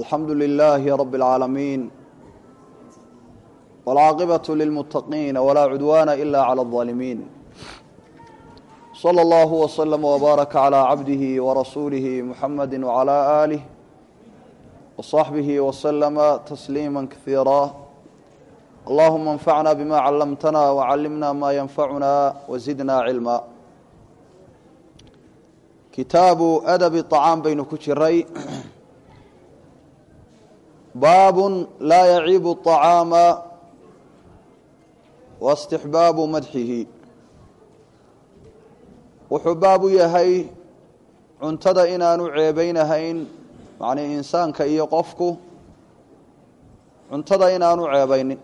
alxamdu lilaahi rabi اlcaalamiin wاlcaaqibaة lilmuttaqiina walaa cudwaana ila clى الظaalimiin slى اllahu wslm wbaaraka clى cabdihi warasuulihi muxamadi wclى aalih wصaxbihi wslama tasliima kaiira allahuma اnfacna bima callamtana wcallimna ma yanfacuna wazidna cilma kitaabu adabi طacaam baynu ku jiray baabun laa yaciibu الطacaama wاstixbaabu madxihi wuxuu baab u yahay cuntada inaanu ceebaynahayn macnii insaanka iyo qofku cuntada inaanu ceebaynin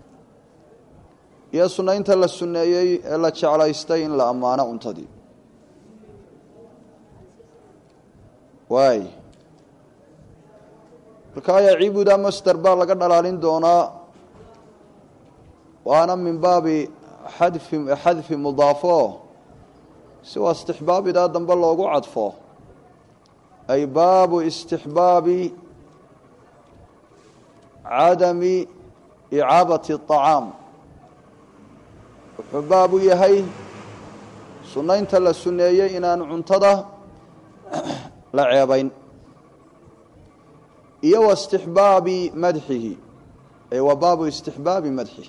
iyo sunaynta la sunneeyey ee la jeclaystay in la ammaano cuntadii waay markaa yaciibuda masder baa laga dhalaalin doonaa waana min baabi xadfi xadfi mudaafo si waa istixbaabidaa dambe loogu cadfo ay baabu istixbaabi cadami icaabati الطacaam wuxuu baab u yahay sunaynta la suneeyey inaan cuntada la ceebayn iyo wa istixbaabi madxihi ay wa baabu istixbaabi madxihi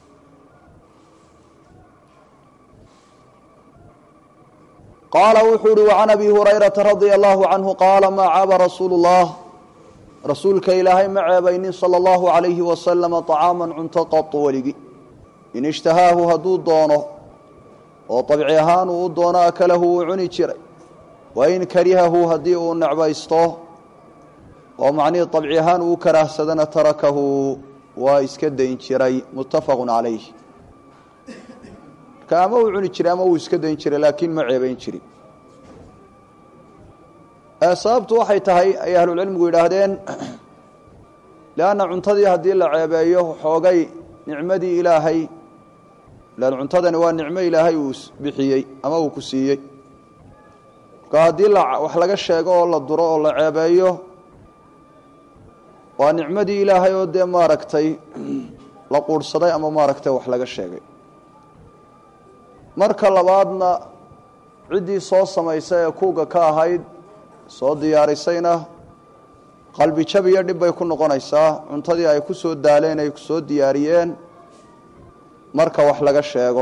qaala wuxuu uhi وcan abi hurayraةa radia allahu canhu qaala maa caaba rasuulu اllah rasuulka ilaahay ma ceebaynin salى اllahu عalayhi wasalama طacaama cunto qatu weligi in ishtahaahu hadduu doono oo dabci ahaan uu u doono akalahu wuu cuni jiray wain karihahu haddii uu necbaysto oo macnihii dabci ahaan uu karaahsadana tarakahu waa iska dayn jiray muttafaqu calayh marka ama uu cuni jiray ama uu iska dayn jiray laakiin ma ceebayn jirin sababtu waxay tahay ay ahlucilmigu yidhaahdeen leanna cuntadii haddii la ceebeeyo xoogay nicmadii ilaahay lan cuntadani waa nicmo ilaahay uu bixiyey ama uu ku siiyey marka haddii wax laga sheego oo la duro oo la ceebeeyo waa nicmadii ilaahay oo dee maaragtay la quurhsaday ama maaragtay wax laga sheegay marka labaadna ciddii soo samaysay ee kuuga ka ahayd soo diyaarisayna qalbi jab iyo dhib bay ku noqonaysaa cuntadii ay ku soo daaleen ay soo diyaariyeen marka wax laga sheego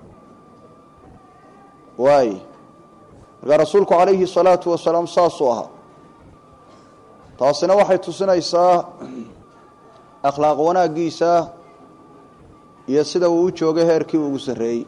waay markaa rasuulku calayhi salaatu wasalaam saasuu ahaa taasina waxay tusinaysaa akhlaaq wanaaggiisa iyo sida uu u joogay heerkii ugu sarreeyey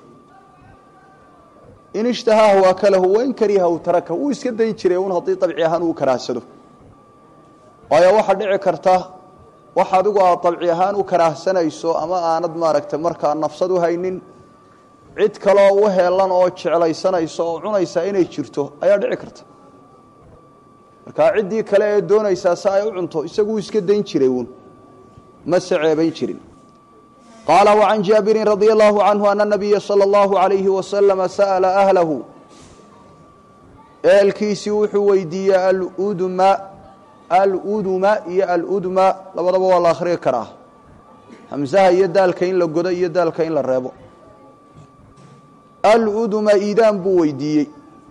in ishtahaahu akalahu wain karihahu taraka wuu iska dayn jiray un haddii dabci ahaan uu karaahsado waayo waxaa dhici karta wax adigu aad dabci ahaan u karaahsanayso ama aanad maaragtay markaa nafsad u haynin cid kaloo u heelan oo jeclaysanayso oo cunaysaa inay jirto ayaa dhici karta markaa ciddii kale ee doonaysaa si ay u cunto isaguu iska dayn jiray uun mase ceebayn jirin qaala وcan jaabiri radي اllahu canhu ana nabiya salى اllahu عalayhi waslama sa'la ahlahu ehelkiisii wuxuu weydiiyey aludma aluduma iyo aludma labadaba waa la akhriyi karaa hamsaha iyo daalka in la godo iyo daalka in la reebo aluduma iidaan buu weydiiyey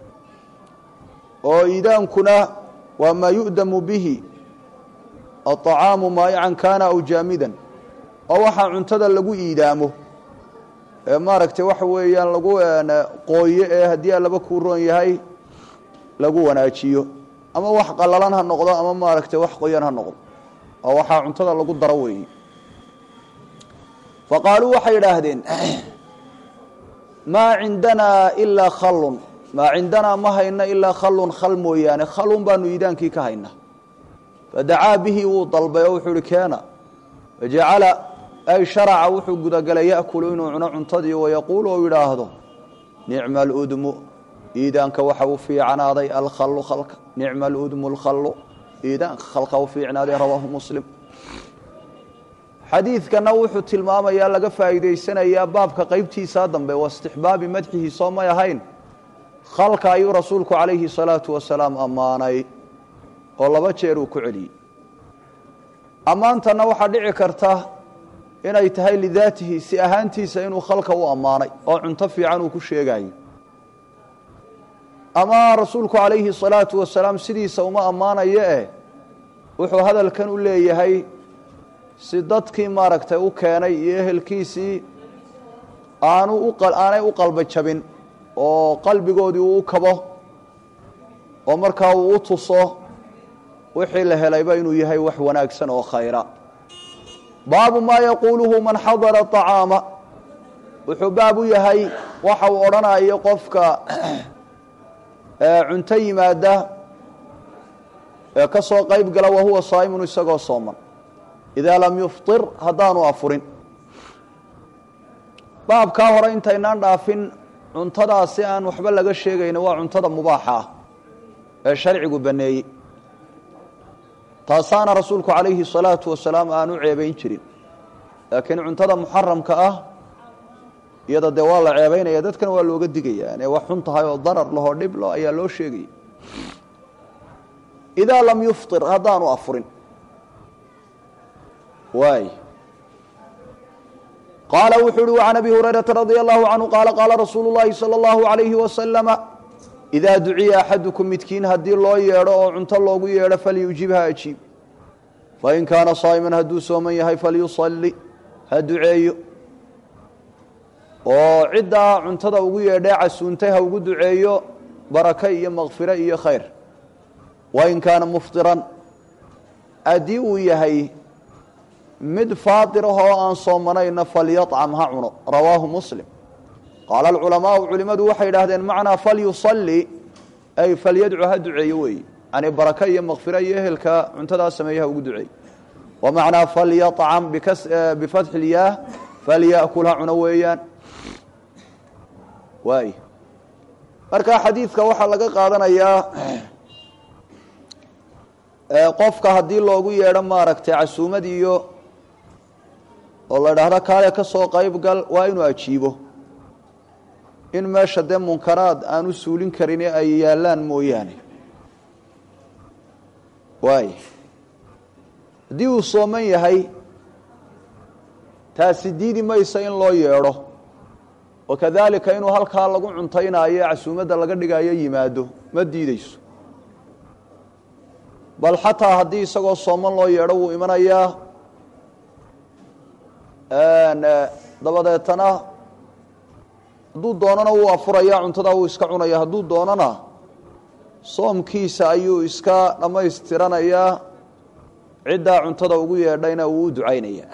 oo iidaankuna waa maa yu'damu bihi aطacaamu maayacan kana aw jaamidan oo waxaa cuntada lagu iidaamo ee maaragtay waxa weeyaan lagu qooyo ee haddii alaba kuu roon yahay lagu wanaajiyo ama wax qalalan ha noqdo ama maaragtay wax qoyan ha noqdo oo waxaa cuntada lagu daro weeye fa qaaluu waxay idhaahdeen maa cindanaa ilaa khallun maa cindanaa ma hayna ilaa khallun khal mooyaane khalun baanu iidaankii ka hayna fadacaa bihi wuu dalbay oo wuxuu uhi keena fajacala ay sharaca wuxuu gudagalay ya'kulu inuu cuno cuntadii wayaquulu ou yidhaahdo nicma aludmu iidaanka waxa u fiicnaaday alkhallu khalka nicma aludmu alkhallu iidaanka khalka u fiicnaaday rawaahu muslim xadiidkana wuxuu tilmaamayaa laga faa'iidaysanayaa baabka qeybtiisaa dambe waa istixbaabi madxihi soo may ahayn khalka ayuu rasuulku calayhi salaatu wasalaam ammaanay oo laba jeer uu ku celiyey ammaantana waxaa dhici karta inay tahay lidaatihi si ahaantiisa inuu khalka u ammaanay oo cunto fiican uu ku sheegayo ama rasuulku calayhi salaatu wasalaam sidiisa uma ammaanayo eh wuxuu hadalkan u leeyahay si dadkii maaragtay u keenay iyo ehelkiisii aanu aanay u qalba jabin oo qalbigoodii uu u kabo oo markaa uu u tuso wixii la helayba inuu yahay wax wanaagsan oo khayra baabu maa yaquuluhu man xadara acaama wuxuu baab u yahay waxa uu odhanayo qofka cunto yimaada ee ka soo qayb gala wahuwa saa'imun isagoo sooman idaa lam yufطir haddaanu afurin baabkaa hore intaynaan dhaafin cuntadaasi aan waxba laga sheegayna waa cuntada mubaaxa ah ee sharcigu baneeyey taasaana rasuulku calayhi الsalaatu wasalaam aan u ceebayn jirin laakiin cuntada muxaramka ah iyada dee waa la ceebaynaya dadkana waa looga digaya inay wax xun tahay oo darar lahoo dhib lo ayaa loo sheegaya idaa lam yufطir haddaanu afurin waay qaala wuxuu uhi can abi hurayrata radia allahu canhu qaala qaala rasuulu llahi salى اllahu alayhi wasalama idaa duciya axadukum midkiin haddii loo yeedho oo cunto loogu yeedho falyujibha ajiib fain kaana saa'iman hadduu sooman yahay falyusalli ha duceeyo oo ciddaa cuntada ugu yeedhee casuuntay ha ugu duceeyo barake iyo makfire iyo khayr wain kaana muftiran haddii uu yahay mid faatir ah oo aan soomanayna falyacam ha cuno rawaahu muslim qaala alculamaau culimadu waxay idhaahdeen macnaa falyusalli ay falyadcu ha duceeyo weeye yani barake iyo makfira iyo ehelka cuntadaa sameeye ha ugu duceeyo wa macnaa falyacam bifatxi lyaah falyakul ha cuno weeyaan waay marka xadiidka waxaa laga qaadanayaa qofka haddii loogu yeedho maaragtay casuumad iyo oo la idhaahdo kaale ka soo qayb gal waa inuu ajiibo in meesha dee munkaraad aan u suulin karin ee ay yaallaan mooyaane waay haddii uu sooman yahay taasi diidi maysa in loo yeedho wa kadaalika inuu halkaa lagu cuntaynaayo ee casuumadda laga dhigayo yimaado ma diideyso bal xataa haddii isagoo sooman loo yeedho wuu imanayaa dabadeetana hadduu doonana wuu afuraya cuntadaa wuu iska cunaya hadduu doonana soomkiisa ayuu iska dhammaystiranayaa ciddaa cuntada ugu yeedhayna wuu u ducaynaya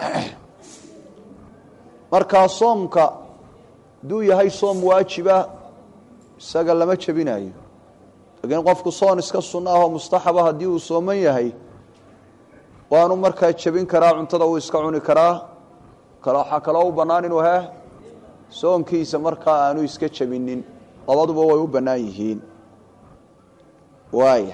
markaa soomka hadduu yahay soom waajiba isaga lama jebinayo laakiin qofku soon iska sunno ah oo mustaxaba haddii uu sooman yahay waanu markaa jebin karaa cuntada wuu iska cuni karaa waxaa kaloo u bannaan inuu he soonkiisa markaa aanu iska jebinin labaduba way u bannaan yihiin waaya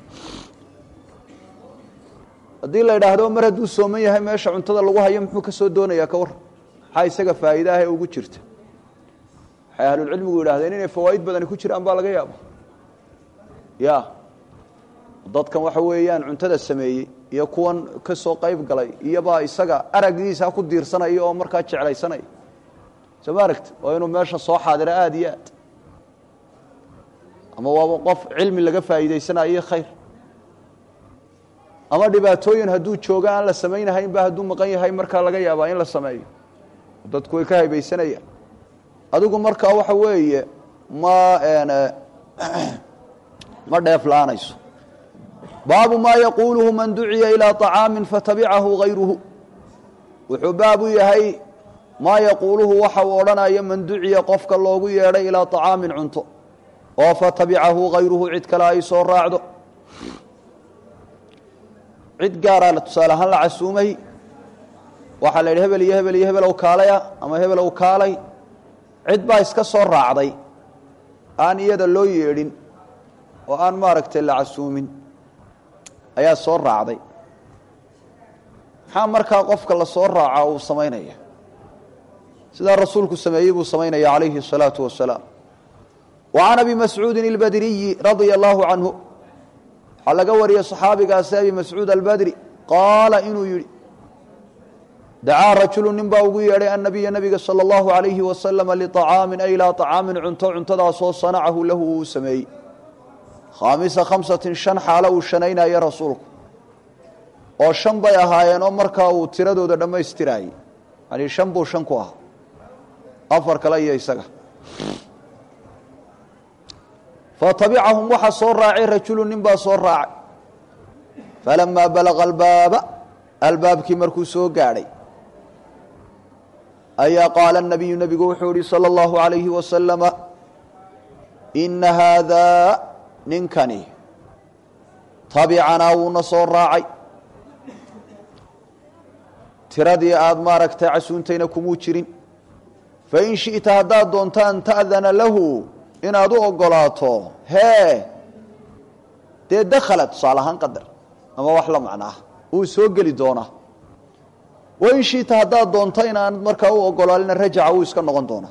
haddii la idhaahdo mar hadduu sooman yahay meesha cuntada lagu hayo muxuu ka soo doonayaa ka war maxaa isaga faa'iide ah ee ugu jirta waxay ahlulcilmigu yidhahdeen inay fawaa'id badani ku jiraan baa laga yaaba ya dadkan waxa weeyaan cuntada sameeyey iyo kuwan ka soo qayb galay iyobaa isaga araggiisa ku diirsanaya oo markaa jeclaysanaya soo ma aragti oo inuu meesha soo xaadiro aada iyo aad ama waaba qof cilmi laga faa'iidaysanayo khayr ama dhibaatooyin hadduu joogo aan la samaynahaynba hadduu maqan yahay markaa laga yaabaa in la sameeyo dadku way ka haybaysanayaan adigu markaa waxa weeye ma ma dheef la-aanayso baabu maa yaquuluhu man duciya ilaa طacaami fatabicahu hayruhu wuxuu baab u yahay maa yaquuluhu waxa uu odhanayo man duciya qofka loogu yeedhay ilaa طacaamin cunto oo fatabicahu hayruhu cid kale ay soo raacdo cid gaaraa tusaale ahaan la casuumay waxaa la yidhi hebel iyo hebel iyo hebelow kaalaya ama hebelow kaalay cid baa iska soo raacday aan iyada loo yeedhin oo aan maaragtay la casuumin ayaa soo raacday maxaa markaa qofka la soo raaca uu samaynaya sidaa rasuulku sameeyey buu samaynaya calayhi الsalaaةu wasalaam wa can abi mascuudin اlbadriyi radia allahu canhu waxaa laga wariyey صaxaabigaasi abi mascuud albadri qaala inuu yidhi dacaa rajulu nin baa ugu yeedhay annabiya nabiga sala allahu alayhi wasalama liطacaamin ay ilaa طacaamin cunto cuntadaasoo sanacahu lahu uu sameeyey khaamisa khamsatin shan xaalo uu shanaynaya rasuulku oo shan bay ahaayeen oo markaa uu tiradooda dhammaystiraayey yani shan buu shan ku ahaa afar kale iyo isaga fatabicahum waxaa soo raacay rajulu nin baa soo raacay falamaa balaqa albaaba albaabkii markuu soo gaadhay ayaa qaala nabiyu nebigu wuxuu yihi salى اllahu alayhi wasalama ina haadaa ninkani tabicanaa wuuna soo raacay tiradii aada maaragtay casuuntayna kumuu jirin fain shiئta haddaad doonto an ta'dana lahu inaad u ogolaato hee dee dakhala tusaale ahaan qadar ama wax la macnaa wuu soo geli doonaa wain shiita haddaad doonto inaanad markaa u ogolaalina rajaca wuu iska noqon doonaa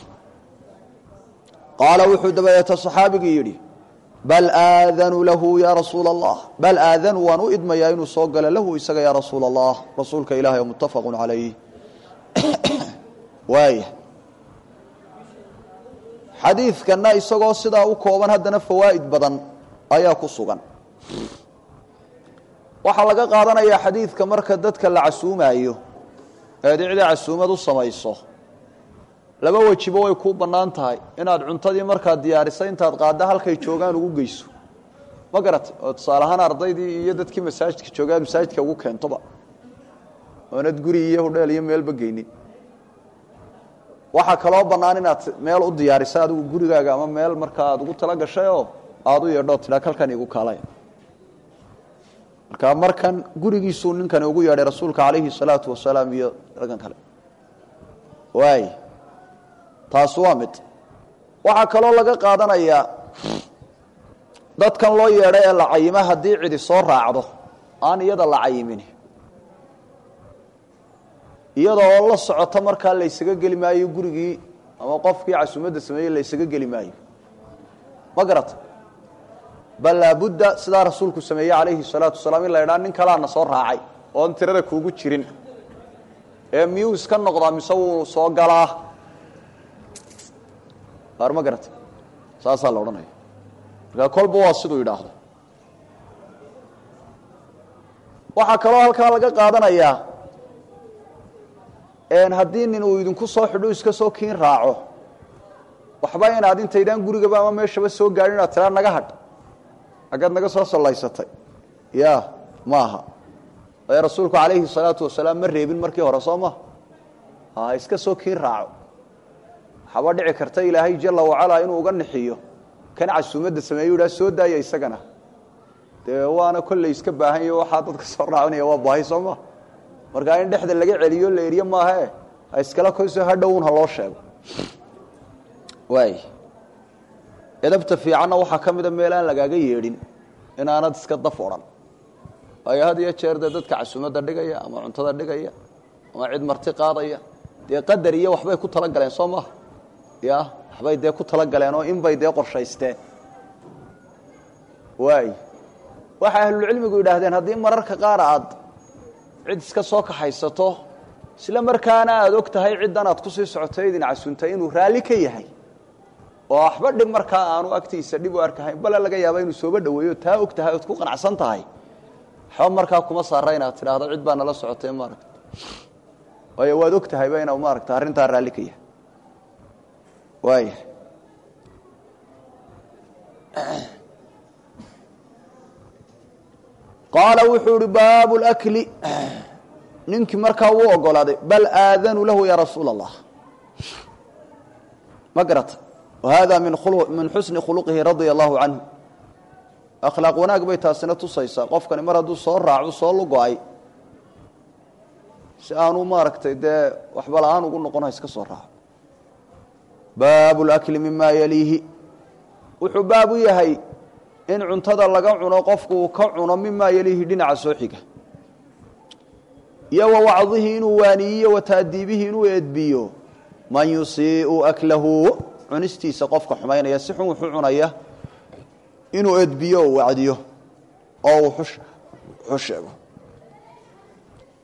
qaala wuxuu dabadeeta saxaabigii yidhi bal aadanu lahu yaa rasuula allah bal aadanu waan u idmayaa inuu soo galo lahu isaga yaa rasuula allah rasuulka ilahi oo muttafaqu calayh waaya xadiidkanna isagoo sidaa u kooban haddana fawaa'id badan ayaa ku sugan waxaa laga qaadanayaa xadiidka marka dadka la casuumaayo eed icda casuumad u samayso laba wejiba way kuu bannaan tahay inaad cuntadii markaad diyaarisa intaad qaadda halkay joogaan ugu geyso ma garatay oo tusaale ahaan ardaydii iyo dadkii masaajidka joogaa masaajidka ugu keentoba oonad guri iyo hudheel iyo meelba geynin waxaa kaloo bannaan inaad meel u diyaarisa adigu gurigaaga ama meel markaa aad ugu tala gashay oo aada u yeedhoo tidhaa kalkan igu kaalay marka markan gurigiisuu ninkani ugu yeedhay rasuulka calayhi salaatu wasalaam iyo raggan kale waay taas waa mid waxaa kaloo laga qaadanayaa dadkan loo yeedhay ee la cayima haddii cidi soo raacdo aan iyada la cayimin iyada oo la socota markaa laysaga geli maayo gurigii ama qofkii casuumadda sameeyey laysaga geli maayo ma garata bal laabudda sidaa rasuulku sameeyey calayhi salaatu wasalaam in la idhaa nin kalaana soo raacay oon tirada kuugu jirin ee miyuu iska noqdaa mise wuu soo galaa ar ma garata saasaa la odhanaya markaa kolba waa siduu yidhaahdo waxaa kaloo halkaa laga qaadanayaa haddii nin uu idinku soo xidho iska soo kiin raaco waxba inaad intaydaan gurigaba ama meeshaba soo gaadhin inaad tiraa naga hadh xaggaad naga soo sallaysatay ya maaha ee rasuulku calayhi salaatu wasalaam ma reebin markii hore soo maha ha iska soo kiin raaco waxaaba dhici karta ilaahay jala wacalaa inuu uga nixiyo kan casuumadda sameeyu idhaa soo daaya isagana dee waana kolley iska baahan yaho waxaa dadka soo raacinaya waa baahi soo maha markaa in dhexda laga celiyo la eriye maahae ha iskala koyso hadhowun ha loo sheego waay edabta fiicanna waxaa ka mida meel aan lagaaga yeedhin inaanad iska daf odhan waayo had iyo jeer dee dadka casuumadda dhigaya ama cuntada dhigaya ama cid marti qaadaya dee qadar iyo waxbay ku tala galeen soo maha ya waxbay dee ku tala galeen oo inbay dee qorshaysteen waay waxay ahlulcilmigu yidhaahdeen haddii mararka qaar aad cid iska soo kaxaysato isla markaana aada og tahay ciddan aad kusii socotay idin casuuntay inuu raalli ka yahay oo waxba dhib markaa aanu agtiisa dhib u arkahayn bale laga yaaba inuu sooba dhaweeyo taa og tahay ood ku qanacsan tahay waxba markaa kuma saara inaad tidhaahdo cid baa nala socotay maaragta waayo waad og tahayba inuu maaragta arrintaa raalli ka yahay waaya qaala wuxuu ihi baabu اlakli ninkii markaa wuu ogolaaday bal aadanu lahu ya rasuula allah ma garata wahada min xusni khuluqihi radia allahu canhu akhlaaq wanaag bay taasina tusaysaa qofkani mar hadduu soo raaco soo lugo-ay si aanu maaragtay dee waxba la-aan ugu noqon ha iska soo raaco baabu اlakli mima yaliihi wuxuu baab u yahay in cuntada laga cuno qofku uu ka cuno mimaa yaliihi dhinaca soo xiga iyo wa wacdihi inuu waaniyiyo wa taadiibihi inuu edbiyo man yusiiu aklahu cunistiisa qofka xumaynaya si xun wuxuu cunaya inuu edbiyo oo wacdiyo oo uu xu sheego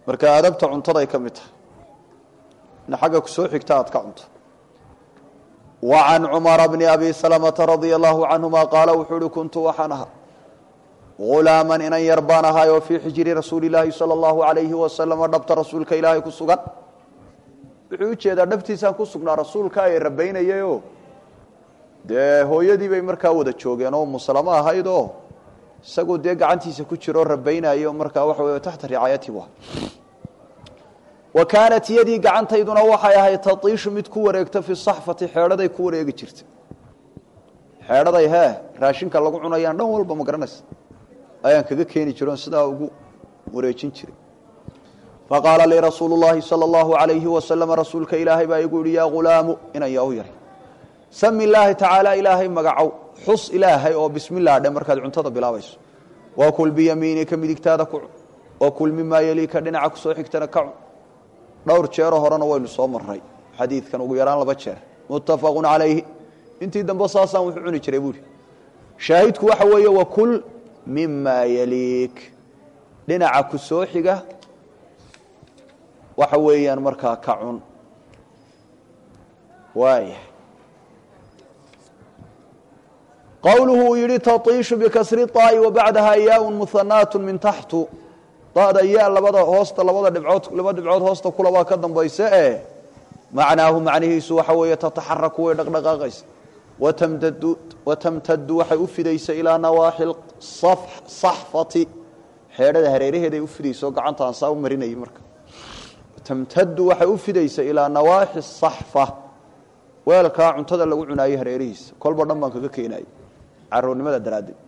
marka aadabta cuntaday ka mid tahay in xagga ku soo xigta aad ka cunto wa can cumara bni abi salamata radia allahu canhuma qaala wuxuu uhi kuntu waxaan ahaa hulaaman inan yar baan ahaay oo fii xijiri rasuuli laahi sala allahu alayhi wasalama dhabta rasuulka ilaahay ku sugan wuxuu ujeedaa dhabtiisaan ku sugnaa rasuulka ay rabaynayayoo dee hooyadii bay markaa wada joogeen oo musalamo ahayd oo isagoo dee gacantiisa ku jiroo rabaynayo markaa waxa wey taxta ricaayati bu wa kaanat yadii gacantayduna waxay ahayd tatiishu mid ku wareegta fi saxfati xeedhaday ku wareegi jirta xeedhaday hee raashinka lagu cunayaan dhan walba ma garanaysa ayaan kaga keeni jiroon sidaa ugu wareejin jiray faqaala lii rasuulu llaahi sala allahu alayhi wasalama rasuulka ilaahay baa igu yihi yaa hulaamu inan yaa u yaray sami illaahi tacaala ilaahay magacow xus ilaahay oo bismillah dhe markaad cuntada bilaabayso wa kul biyamiinika midigtaada ku cun wa kul mimaa yeliika dhinaca kusoo xigtana ka cun dhowr jeero horena waynu soo maray xadiidkan ugu yaraan laba jeer muttafaqun calayhi intii dambe saasaan wuxuu cuni jiray buuhi shaahidku waxa weeye wa kul mimaa yeliik dhinaca ku soo xiga waxa weeyaan markaa ka cun waaya qowluhu uu yihi taiishu bikasri طaa'i wabacdaha yaaun muhanaatu min taxtu dada yaa labada hoosta labada dhibcood laba dhibcood hoosta kulabaa ka dambaysa ee macnaahu macnihiisu waxa weeye tataxaraku way dhaqdhaqaaqaysa watamtadu watamtadu waxay u fidaysa ilaa nawaaxi saxfati xeedhada hareeraheeday u fidaysa oo gacantaan saa u marinayay marka tamtadu waxay u fidaysa ilaa nawaaxi saxfa weelkaa cuntada lagu cunaayey hareerihiisa kolba dhan baan kaga keenayay carownimada daraaddeed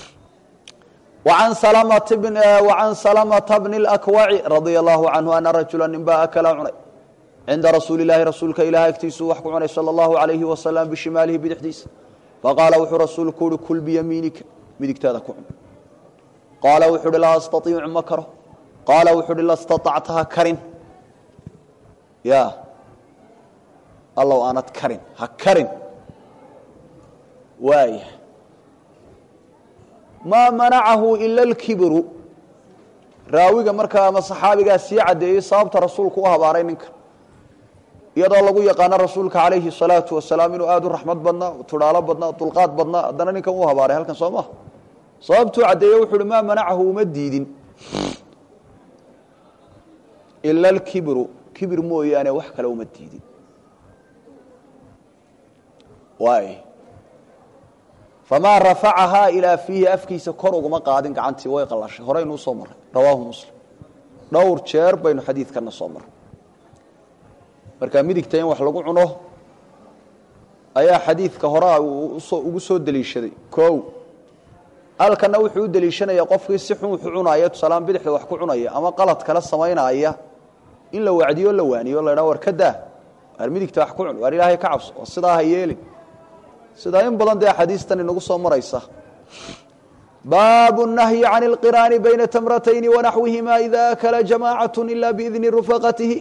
wacan salamata bni اlakwaci radia allahu canhu ana rajula ninbaa akala cunay cinda rasuuli illaahi rasuulka ilaah agtiisuu wax ku cunay sala allahu alayhi wasalam bishimaalihi bidixdiisa faqaala wuxuu rasuulku uhi kul biyamiinika midigtaada ku cun qaala wuxuu uhi laa astaiicu ma karo qaala wuxuu uhi lastaactaha karin ya allow aanad karin ha karin waaya maa manacahu ila alkibiru raawiga markaa ama saxaabigaa sii caddeeyey sababta rasuulku u habaaray ninkan iyadoo lagu yaqaano rasuulka calayhi salaatu wasalaam inuu aada u raxmad badnaa tudhaalo badnaa dulqaad badnaa haddana ninkan u habaaray halkan soo maha sababtuu caddeeye wuxu uhi maa manacahu uma diidin ila alkibiru kibir mooyaane wax kale uma diidin waay famaa rafacahaa ilaa fiihi afkiisa kor uguma qaadin gacantii way qalashay horeynuu soo maray rawaahu muslim dhowr jeer baynu xadiidkana soo maray markaa midigta in wax lagu cuno ayaa xadiidka horea ugu soo deliishaday kow halkana wuxuu u deliishanaya qofkii si xun wuxuu cunaya tusaalahaan bidixda wax ku cunaya ama qalad kale samaynaya in la wacdiyo la waaniyo la dhaa war ka daa waar midigta wax ku cun waar ilaahay ka cabso oo sidaa ha yeelin sidaa in badan dee axaadiistan inagu soo maraysa baabu nahyi can اlqiraani bayna tamratayni wanaxwihima ida akala jamacat ila biidni rufaqatihi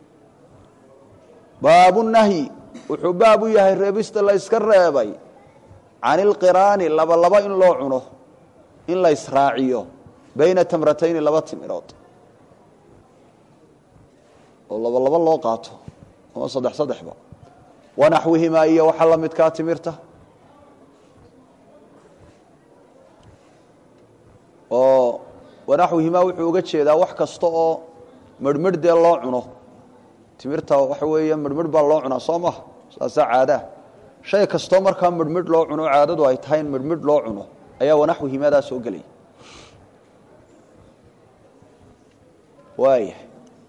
baabu nahyi wuxuu baab u yahay reebista la yska reebay can ilqiraani laba laba in loo cuno in la israaciyo bayna tamratayni laba timirood oo laba laba loo qaato ama saddex saddexba wanaxwihimaa iyo waxa la midkaa timirta oo wanaxwihimaa wuxuu uga jeedaa wax kasta oo merhmedh dee loo cuno timirta waxa weeye merhmedh baa loo cunaa soo maha saasaa caadaa shay kastoo markaa merhmedh loo cuno caadadu ay tahay in merhmedh loo cuno ayaa wanaxwihimadaa soo gelaya waaya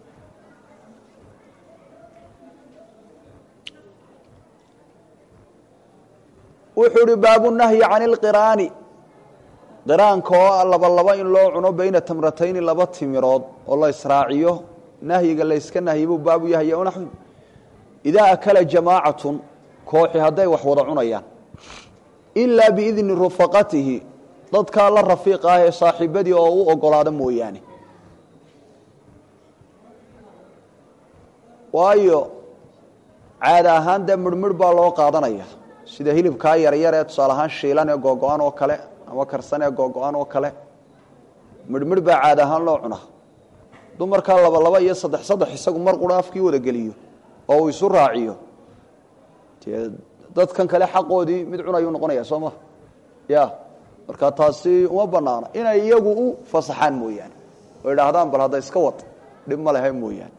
wuxuu hi baabu nahyi can ilqiraani qiraanka oo laba laba in loo cuno bayna tamratayni laba timirood oo la israaciyo nahyiga la yska nahyi buu baabu yahay naxwi idaa akala jamaacatun kooxi hadday wax wada cunayaan ilaa biidni rufaqatihi dadkaa la rafiiq ah ee saaxiibadii oo u ogolaada mooyaane waayo caada ahaan dee midhmidh baa loo qaadanaya sida hilibkaa yaryar ee tusaale ahaan shiilan ee googo-an oo kale ama karsan ee googo-an oo kale midhmidh baa caada ahaan loo cunaa dumarkaa laba laba iyo saddex saddex isagu mar qura afkii wada geliyo oo uu isu raaciyo dee dadkan kale xaqoodii mid cunayuu noqonaya soo ma ya marka taasi uma banaana inay iyagu u fasaxaan mooyaane oo idhaahdaan bal hadda iska wad dhib ma lehe mooyaane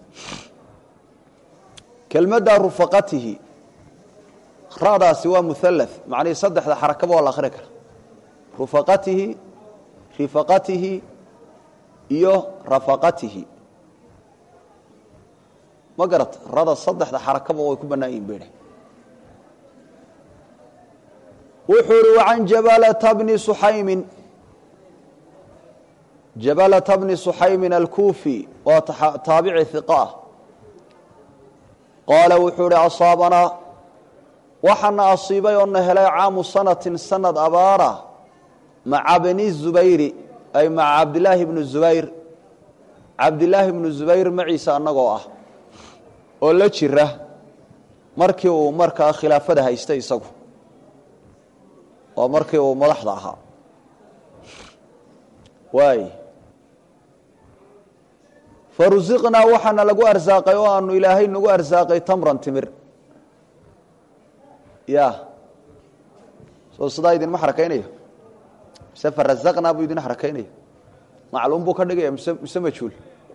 kelmadda rufaqatihi radaasi waa muhalath macnihii saddexda xarakaba waa la akhri kara rufaqatihi rifaqatihi iyo rafaqatihi ma garata rada saddexda xarakaba way ku bannaan yihin beh wuxuu uhi wacan jabalata bni suxaymin jabalata bni suxaymin alkuufi waa taabici hiqa ah qaala wuxuu ihi asaabanaa waxaana asiibay oo na helay caamu sanatin sanad abaara maca bni zubayri ay maca cabdilaahi bni zubayr cabdilaahi bnu zubayr maciisa annagoo ah oo la jira markii uu markaa khilaafada haystay isagu waa markii uu madaxda ahaa waay farusiqnaa waxaana lagu arsaaqay oo aanu ilaahay nagu arsaaqay tamran timir ya soo sidaa idinma xarakaynayo mise farazaqnaa buu idin xarakaynaya macluum buu ka dhigaya mise mise majhuul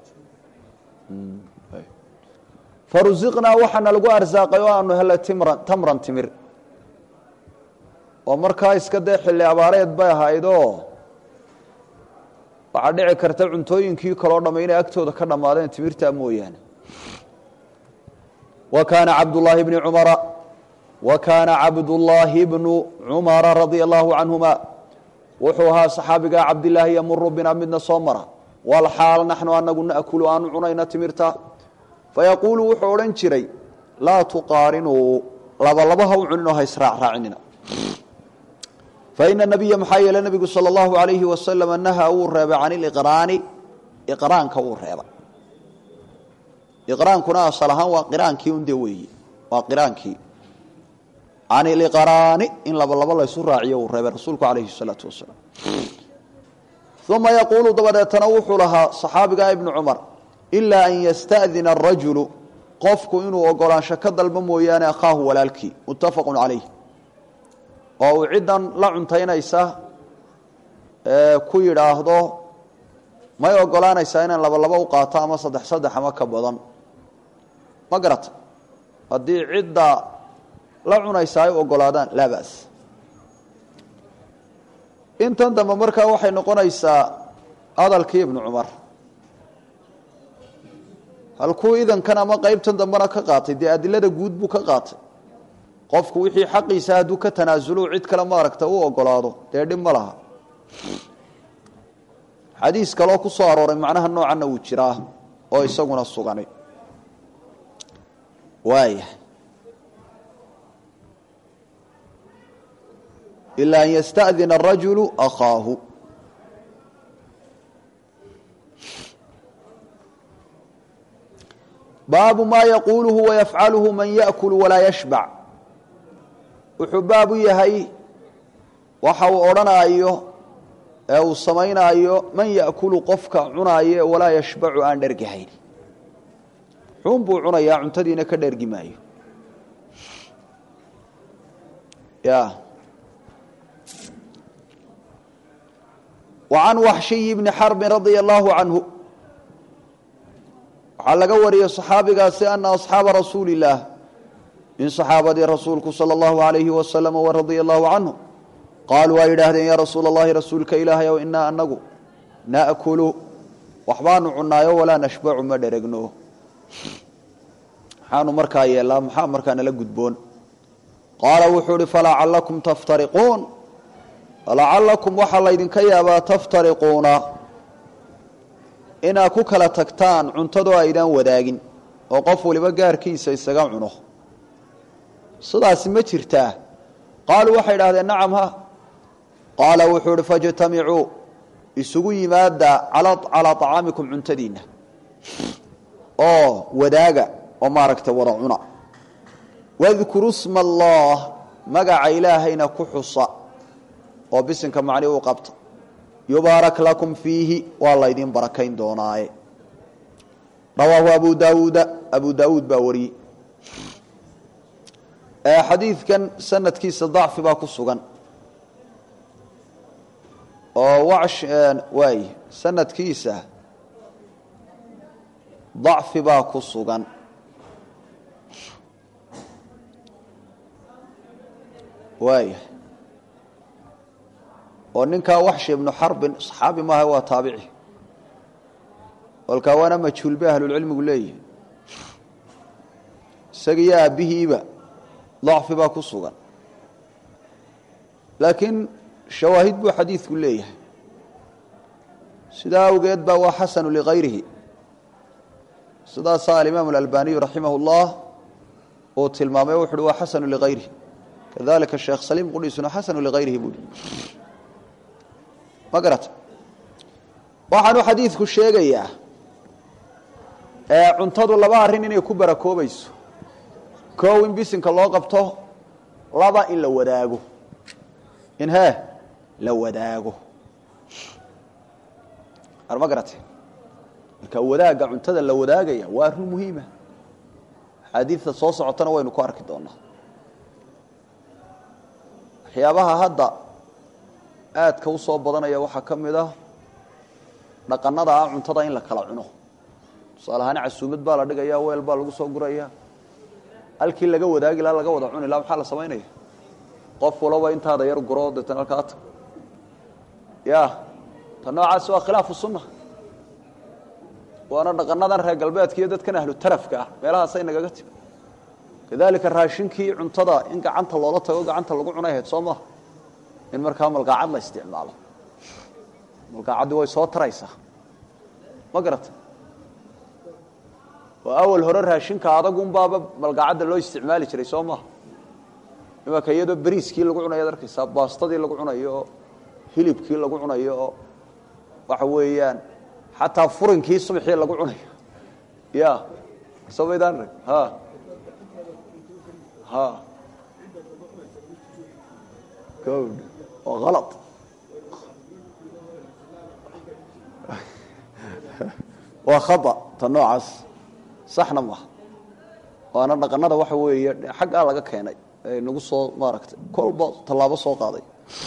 farusiqnaa waxaana lagu arsaaqay oo aanu helay timran tamran timir oo markaa iska dee xilli abaareed bay ahaydoo waxaa dhici karta cuntooyinkii kaloo dhammay inay agtooda ka dhammaadeen timirtaa mooyaane wa kaana cabdullaahi bni cumara wa kaana cabdullaahi bnu cumara radia allahu canhuma wuxuu ahaa saxaabigaa cabdilaahi yamuru bina midna soo mara walxaal naxnu anagu naakulu aanu cunayna timirta fayaquulu wuxuu odhan jiray laa tuqaarinuu labalaba ha u cuninoo ha israacraacinina faina nabiya maxaa yeele nebigu sala allahu alayhi wasalam naha wuu reebay can iliqraani iqraanka wuu reebay iqraankuna asal ahaan waa qiraankii unde weeye waa qiraankii can iliqraani in labalaba laysu raaciyo wuu reebay rasuulku calayhi salaatu wasalaam uma yaquulu dabadeetana wuxuu lahaa saxaabiga ibnu cumar ilaa an yasta'dina arajulu qofku inuu ogolaansho ka dalbo mooyaane akhaahu walaalkii muttafaqu calayh oo uu ciddan la cuntaynaysa ku yidhaahdo may ogolaanaysaa inaan laba laba u qaato ama saddex saddex ama ka badan ma garata haddii cidda la cunaysa ay ogolaadaan laa bas intan dambe markaa waxay noqonaysaa hadalkii ibnu cumar halkuu idankan ama qeybtan dambena ka qaatay dee adilada guud buu ka qaatay qofku wixii xaqiisa hadduu ka tanaasulo cid kale maaragta u ogolaado dee dhib ma laha xadiis kaloo ku soo arooray macnaha noocanna wuu jiraa oo isaguna suganay waaya ilaa an yasta'dina arajulu akhaahu baabu maa yaquuluhu wayafcaluhu man yaأkul walaa yashbac wuxuu baab u yahay waxa uu odhanaayo ee uu samaynaayo man yaأkulu qofka cunaayo walaa yashbacu aan dhergahayn xun buu cunayaa cuntadiina ka dhergi maayo ya wa can waxshiyi bni xarbin radia allahu canhu waxaa laga wariyey صaxaabigaasi ana asxaaba rasuuli اllaah in saxaabadii rasuulku salى اllahu alayhi wasalam waradia allahu canhu qaaluu waa yidhaahdeen yaa rasuula اllahi rasuulka ilaahay ow inaa anagu naأkulu waxbaanu cunaayo walaa nashbacu ma dheregno maxaanu markaa yeelaa maxaa markaa nala gudboon qaala wuxuu uhi falacalakum taftariquun falacalakum waxaa laydinka yaabaa taftariquuna inaad ku kala tagtaan cuntadoo aydaan wadaagin oo qof waliba gaarkiisa isaga cuno sidaasi ma jirtaa qaaluu waxay idhahdeen nacam ha qaala wuxuu uhi fajtamicuu isugu yimaada calaa طacaamikum cuntadiinna oo wadaaga oo maaragtay wada cuna wadkuru sma allah magaca ilaahayna ku xusa oo bisinka macni u qabta yubaarak lakum fiihi waa laydin barakayn doonaaye rawaahu abu daawuuda abu daawuud baa wariyey xadiidkan sanadkiisa dacfi baa ku sugan oo wash waay sanadkiisa dacfi baa ku sugan waaya oo ninkaa waxshi ibnu xarbin saxaabi maaha waa taabici kolkaa waana majhuul bay ahlulcilmigu leeyihi isagiiyo aabbihiiba dacfi baa ku sugan laakiin shawaahid buu xadiidku leeyahay sidaa awgeed baa waa xasanu ligayrihi sidaasaa alimaam alalbaniyu raximah اllah uu tilmaamay wuxu uhi waa xasanu ligayrihi kadalika sheekh saliim qudhiisuna xasanu ligayrihi buu hi ma garata waxaanu xadiidku sheegayaa cuntadu laba arrin inay ku barakoobayso koow in bisinka loo qabto laba in la wadaago in hee la wadaago ma garate marka wadaagga cuntada la wadaagaya waa arrin muhiima axaadiidta soo socotana waynu ku arki doonaa waxyaabaha hadda aadka u soo badanaya waxaa ka mid ah dhaqanada ah cuntada in la kala cuno tusaale ahaan casuumad baa la dhigaya weel baa lagu soo guraya halkii laga wadaagi laha laga wada cuni laha maxaa la samaynaya qof walaba intaada yar guro deetana halkaa tag ya ta noocaasi waa khilaafu sunna waana dhaqanadan reer galbeedka iyo dadkan ahlu tarafka ah meelahaasay nagaga timi kadalika raashinkii cuntada in gacanta loola tago gacanta lagu cunay ahayd soo maha in markaa malqaacad la isticmaalo malqaacaddii way soo taraysaa ma garata oo awal hore raashinka adagunbaaba malqaacadda loo isticmaali jiray soo maha imanka iyadoo beriiskii lagu cunayo ad arkaysaa baastadii lagu cunayo oo hilibkii lagu cunayo oo waxa weeyaan xataa furinkii subxii lagu cunayo ya somaydaan rag ha ha od waa ala waa khaa ta noocaas saxna maaha waana dhaqanada waxa weeye xaggaa laga keenay nagu soo maaragtay kolba tallaabo soo qaaday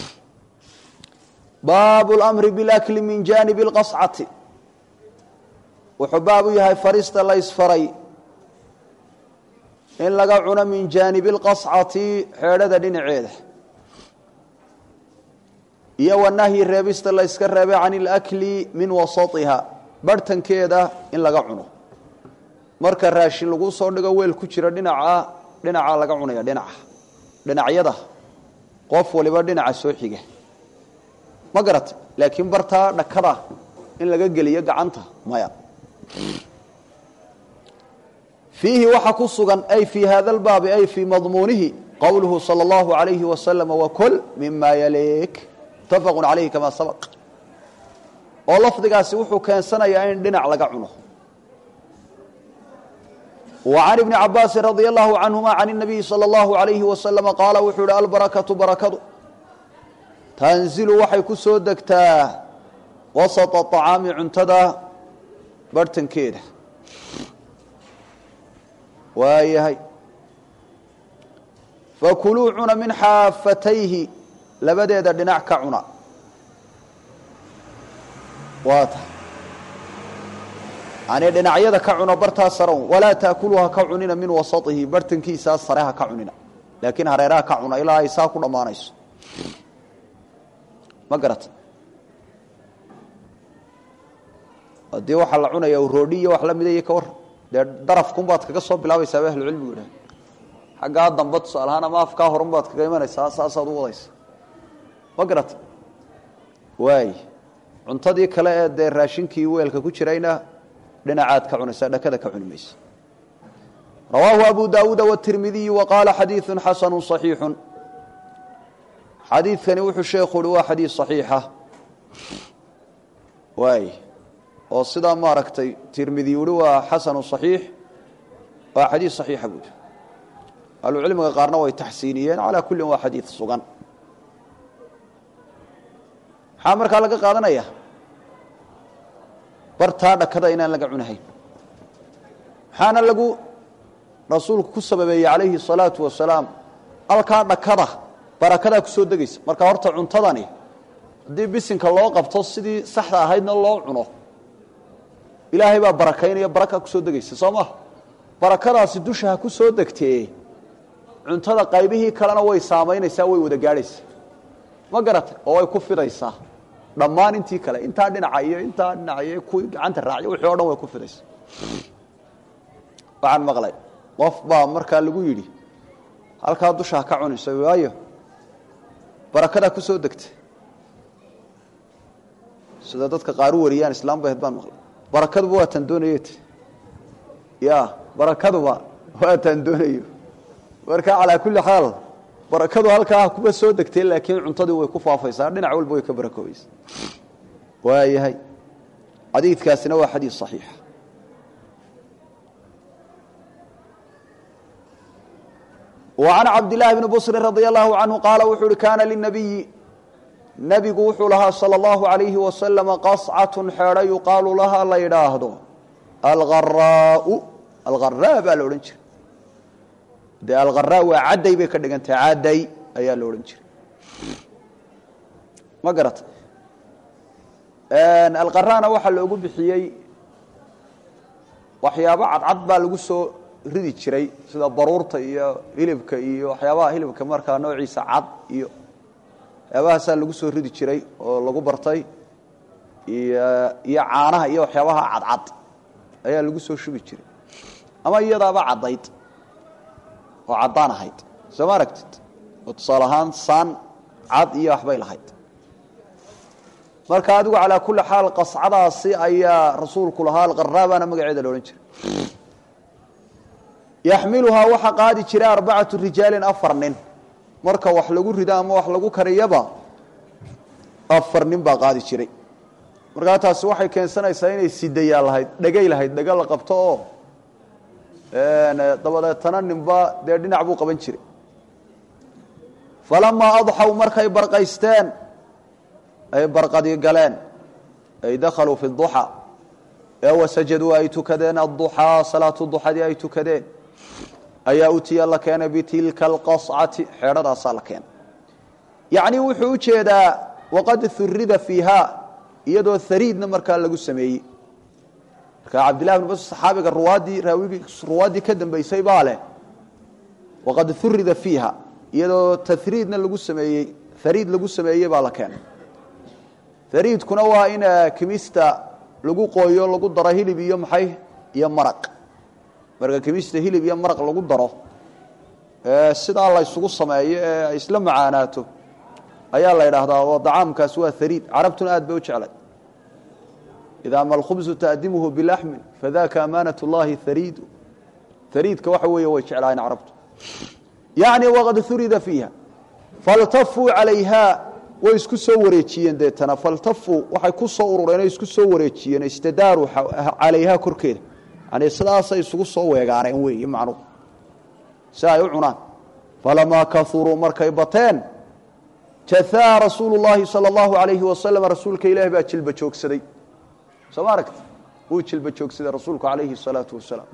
baab اlmri biاlakli min janib اlqascati wuxuu baab u yahay farista la ysfaray in laga cuno min jaanibi اlqascati xeedhada dhinaceeda iyo wanahyi reebista la yska reebay can اlakli min wasaiha barhtankeeda in laga cuno marka raashin lagu soo dhigo weel ku jira dhinaca dhinacaa laga cunaya dhinaca dhinacyada qof waliba dhinaca soo xiga ma garata laakiin bartaa dhakada in laga geliyo gacanta maya fiihi waxa ku sugan ay fii hada lbaabi ay fii madmuunihi qowluhu salى اllahu alayhi wasalam wakl mima yalik mutafaqu calayhi kama sabaq oo lafdigaasi wuxuu keensanayaa in dhinac laga cuno wa can ibni cabaasin radia allahu canhuma can الnabiyi salى اllahu alayhi wasalama qaala wuxuu yihi albarakatu barakadu tanzilu waxay ku soo degtaa wasata acaami cuntada barhtankeeda waayahay fakuluu cuna min xaafatayhi labadeeda dhinac ka cuna waa ta yani dhinacyada ka cuna bartaa sare walaa taakulu ha ka cunina min wasaihi barhtankiisaa sare ha ka cunina laakiin hareeraha ka cuna ilaa ay saa ku dhammaanayso ma garata haddii waxaa la cunaya roodhi iyo wax la mida iyo ka war dee darafkunbaad kaga soo bilaabaysaa ba ahlucilmigu idhaha xaggaa damba tusaalahaan ama afkaa horunbaad kaga imanaysaa saasaad u wadaysa ma garata waay cuntadii kale ee dee raashinkii weelka ku jirayna dhinacaad ka cunaysaa dhakada ka cuni maysa rawaahu abu daawuuda wاtirmidiyu waqaala xadiiثu xasanu صaxiixu xadiidkani wuxuu sheekhu uhi waa xadiid صaxiixa waay oo sidaa maaragtay tirmidi uhi waa xasanu صaxiix waa xadiid صaxiixa buui ahlucilmiga qaarna way taxsiiniyeen calaa kullin waa xadiid sugan maxaa markaa laga qaadanaya bartaa dhakada inaan laga cunahayn maxaana lagu rasuulku ku sababeeyey calayhi salaatu wasalaam halkaa dhakada barakadaa kusoo degaysa marka horta cuntadani haddii bisinka loo qabto sidii saxda ahaydna loo cuno ilaahay baa barakaynaya baraka kusoo degaysa soo maha barakadaasi dusha ha ku soo degtee cuntada qaybihii kalena way saamaynaysaa way wada gaadhaysaa ma garatay oo way ku fidaysaa dhammaan intii kale intaa dhinaca iyo intaa dhinaca iyo kuwii gacanta raaciyo wixii o dhan way ku fidaysaa waxaan maqlay qof baa markaa lagu yidhi halkaa dusha ha ka cunayso waayo barakadaa ku soo degta sida dadka qaar u wariyaan islaam bahed baan maqlay barakaduba waa taan doonayo t ya barakaduba waa taan doonayo marka calaa kulli xaal barakadu halkaa kuba soo degtay laakiin cuntadii way ku faafaysaa dhinac walba way ka barakoobaysaa waayahay xadiidkaasina waa xadiid صaxiixa وعan cabdالlahi bni bصri radي الlahu canهu qaala wuxuu uhi kaana lلnabiyi nebigu wuxuu lahaa salى الlahu عalayhi wasalam qascaة xeedho yuqaalu lahaa la yidhaahdo algaraau algharaa baa la odhan jiray dee algharaa waa cadday bay ka dhigantahay cadday ayaa la odhan jiray ma garatay alqaraana waxaa loogu bixiyey waxyaabo cadcad baa lagu soo ridi jiray sida baruurta iyo hilibka iyo waxyaabaha hilibka markaa noociisa cad iyo waxyaabahaasaa lagu soo ridi jiray oo lagu bartay iyo iyo caanaha iyo waxyaabaha cadcad ayaa lagu soo shubi jiray ama iyadaaba caddayd oo caddaan ahayd soo ma aragtid oo tusaale ahaan saan cad iyo waxbay lahayd marka adigu calaa kulli xaal qascadaasi ayaa rasuulku lahaa alqaraabaana magaceeda la odhan jiray yaxmiluhaa waxaa qaadi jiray arbacatu rijaalin afar nin marka wax lagu rido ama wax lagu kariyaba afar nin baa qaadi jiray markaa taasi waxay keensanaysaa inay sidayaa lahayd dhegay lahayd dhega la qabto oo dabadeetana ninba dee dhinac buu qaban jiray falamaa adxaw markay barqaysteen ay barqadii galeen ay dakhaluu fi duxaa ee wasajaduu ay tukadeen adduxaa salaatu duxadii ay tukadeen ayaa utiya la keenay bitilka alqascati xeedhadaasaa la keenay yacnii wuxuu u jeedaa waqad hurida fiiha iyadoo hariidna markaa lagu sameeyey marka cabdillahi bn bas saxaabiga ruwaaddii raawigii ruwaaddii ka dambaysay baa leh waqad hurida fiiha iyadoo tahriidna lagu sameeyey hariid lagu sameeyey baa la keenay hariidkuna waa in kimista lagu qooyo lagu daro hilib iyo maxay iyo maraq marka kimista hilib iyo maraq lagu daro sidaa la ysugu sameeyo ee ay isla macaanaato ayaa la yidhaahdaa oo dacaamkaas waa hariid carabtuna aad bay u jeclay idaa ma alkhubsu taadimuhu bilaxmin fadaka amaanat اllahi hariidu hariidka waxa weeye way jeclaayeen carabtu yacni waqad hurida fiiha faltafuu calayha way isku soo wareejiyeen deetana faltafuu waxay ku soo urureen o isku soo wareejiyeen istadaaruu calayha korkeeda yani sidaasay isugu soo weegaaneen weeye macnuhu si ay u cunaan falamaa kauruu markay bateen jaaa rasuulu llaahi sala allahu alayhi wasalam rasuulka ilaahi baa jilba joogsaday soo ma aragti wuu jilba joogsaday rasuulku alayhi salaatu wasalaam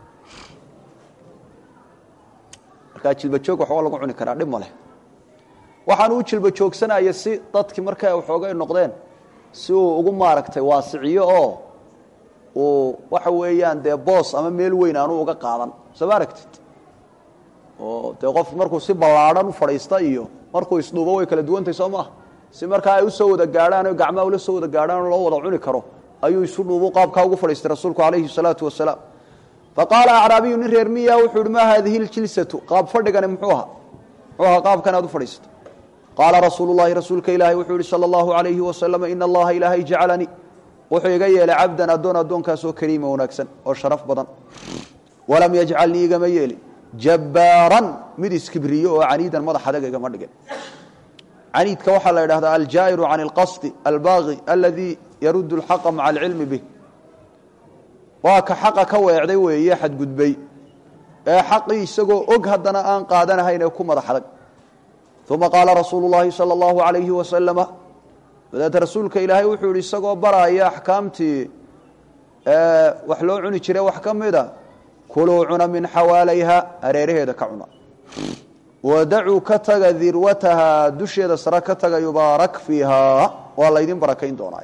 markaa jilba joog waxba lagu cuni karaa dhib ma leh waxaan u jilba joogsanaya si dadkii markaa waxoogay noqdeen si uu ugu maaragtay waasiciyo oo uu waxa weeyaan dee boos ama meel weyn aanu uga qaadan soo ma aragtid oo dee qof markuu si ballaadhan u fadhiista iyo markuu isdhuubo way kala duwantahy soo maaha si markaa ay usoo wada gaadhaan o gacmaha ula soo wada gaadhaan oo loo wada cuni karo ayuu isu dhuubu qaabkaa ugu fadhiistay rasuulku calayhi salaatu wasalaam faqaala acraabiyu nin reer miya wuxuu ihi maa haadihi ljilsatu qaab fadhigani muxuu ahaa muxuu ahaa qaabkan aad u fadhiisato qaala rasuulu llahi rasuulka ilaahi wuxuu yihi sala allahu alayhi wasalam ina allaha ilaahay jacalanii wuxuu iga yeelay cabdan addoon addoonkaasoo kariima wanaagsan oo sharaf badan walam yajcalnii igama yeelin jabbaaran mid iskibriyo oo caniidan madax adag igama dhigin caniidka waxaa la yidhahdaa aljaa'iru can alqasdi albaaqi aladii yaruddu alxaqa maca alcilmi bih waa ka xaqa ka weecday weeye xadgudbay ee xaqii isagoo og haddana aan qaadanahayn ee ku madax adag uma qaala rasuulu llaahi sala allahu alayhi wasalama dabeete rasuulka ilaahay wuxuu yihi isagoo baraaya axkaamtii wax loo cuni jiray wax ka mida kuluu cuna min xawaalayha hareeraheeda ka cuna wadacuu ka taga dirwatahaa dusheeda sare ka taga yubaarak fiihaa waa laydin barakayn doonaa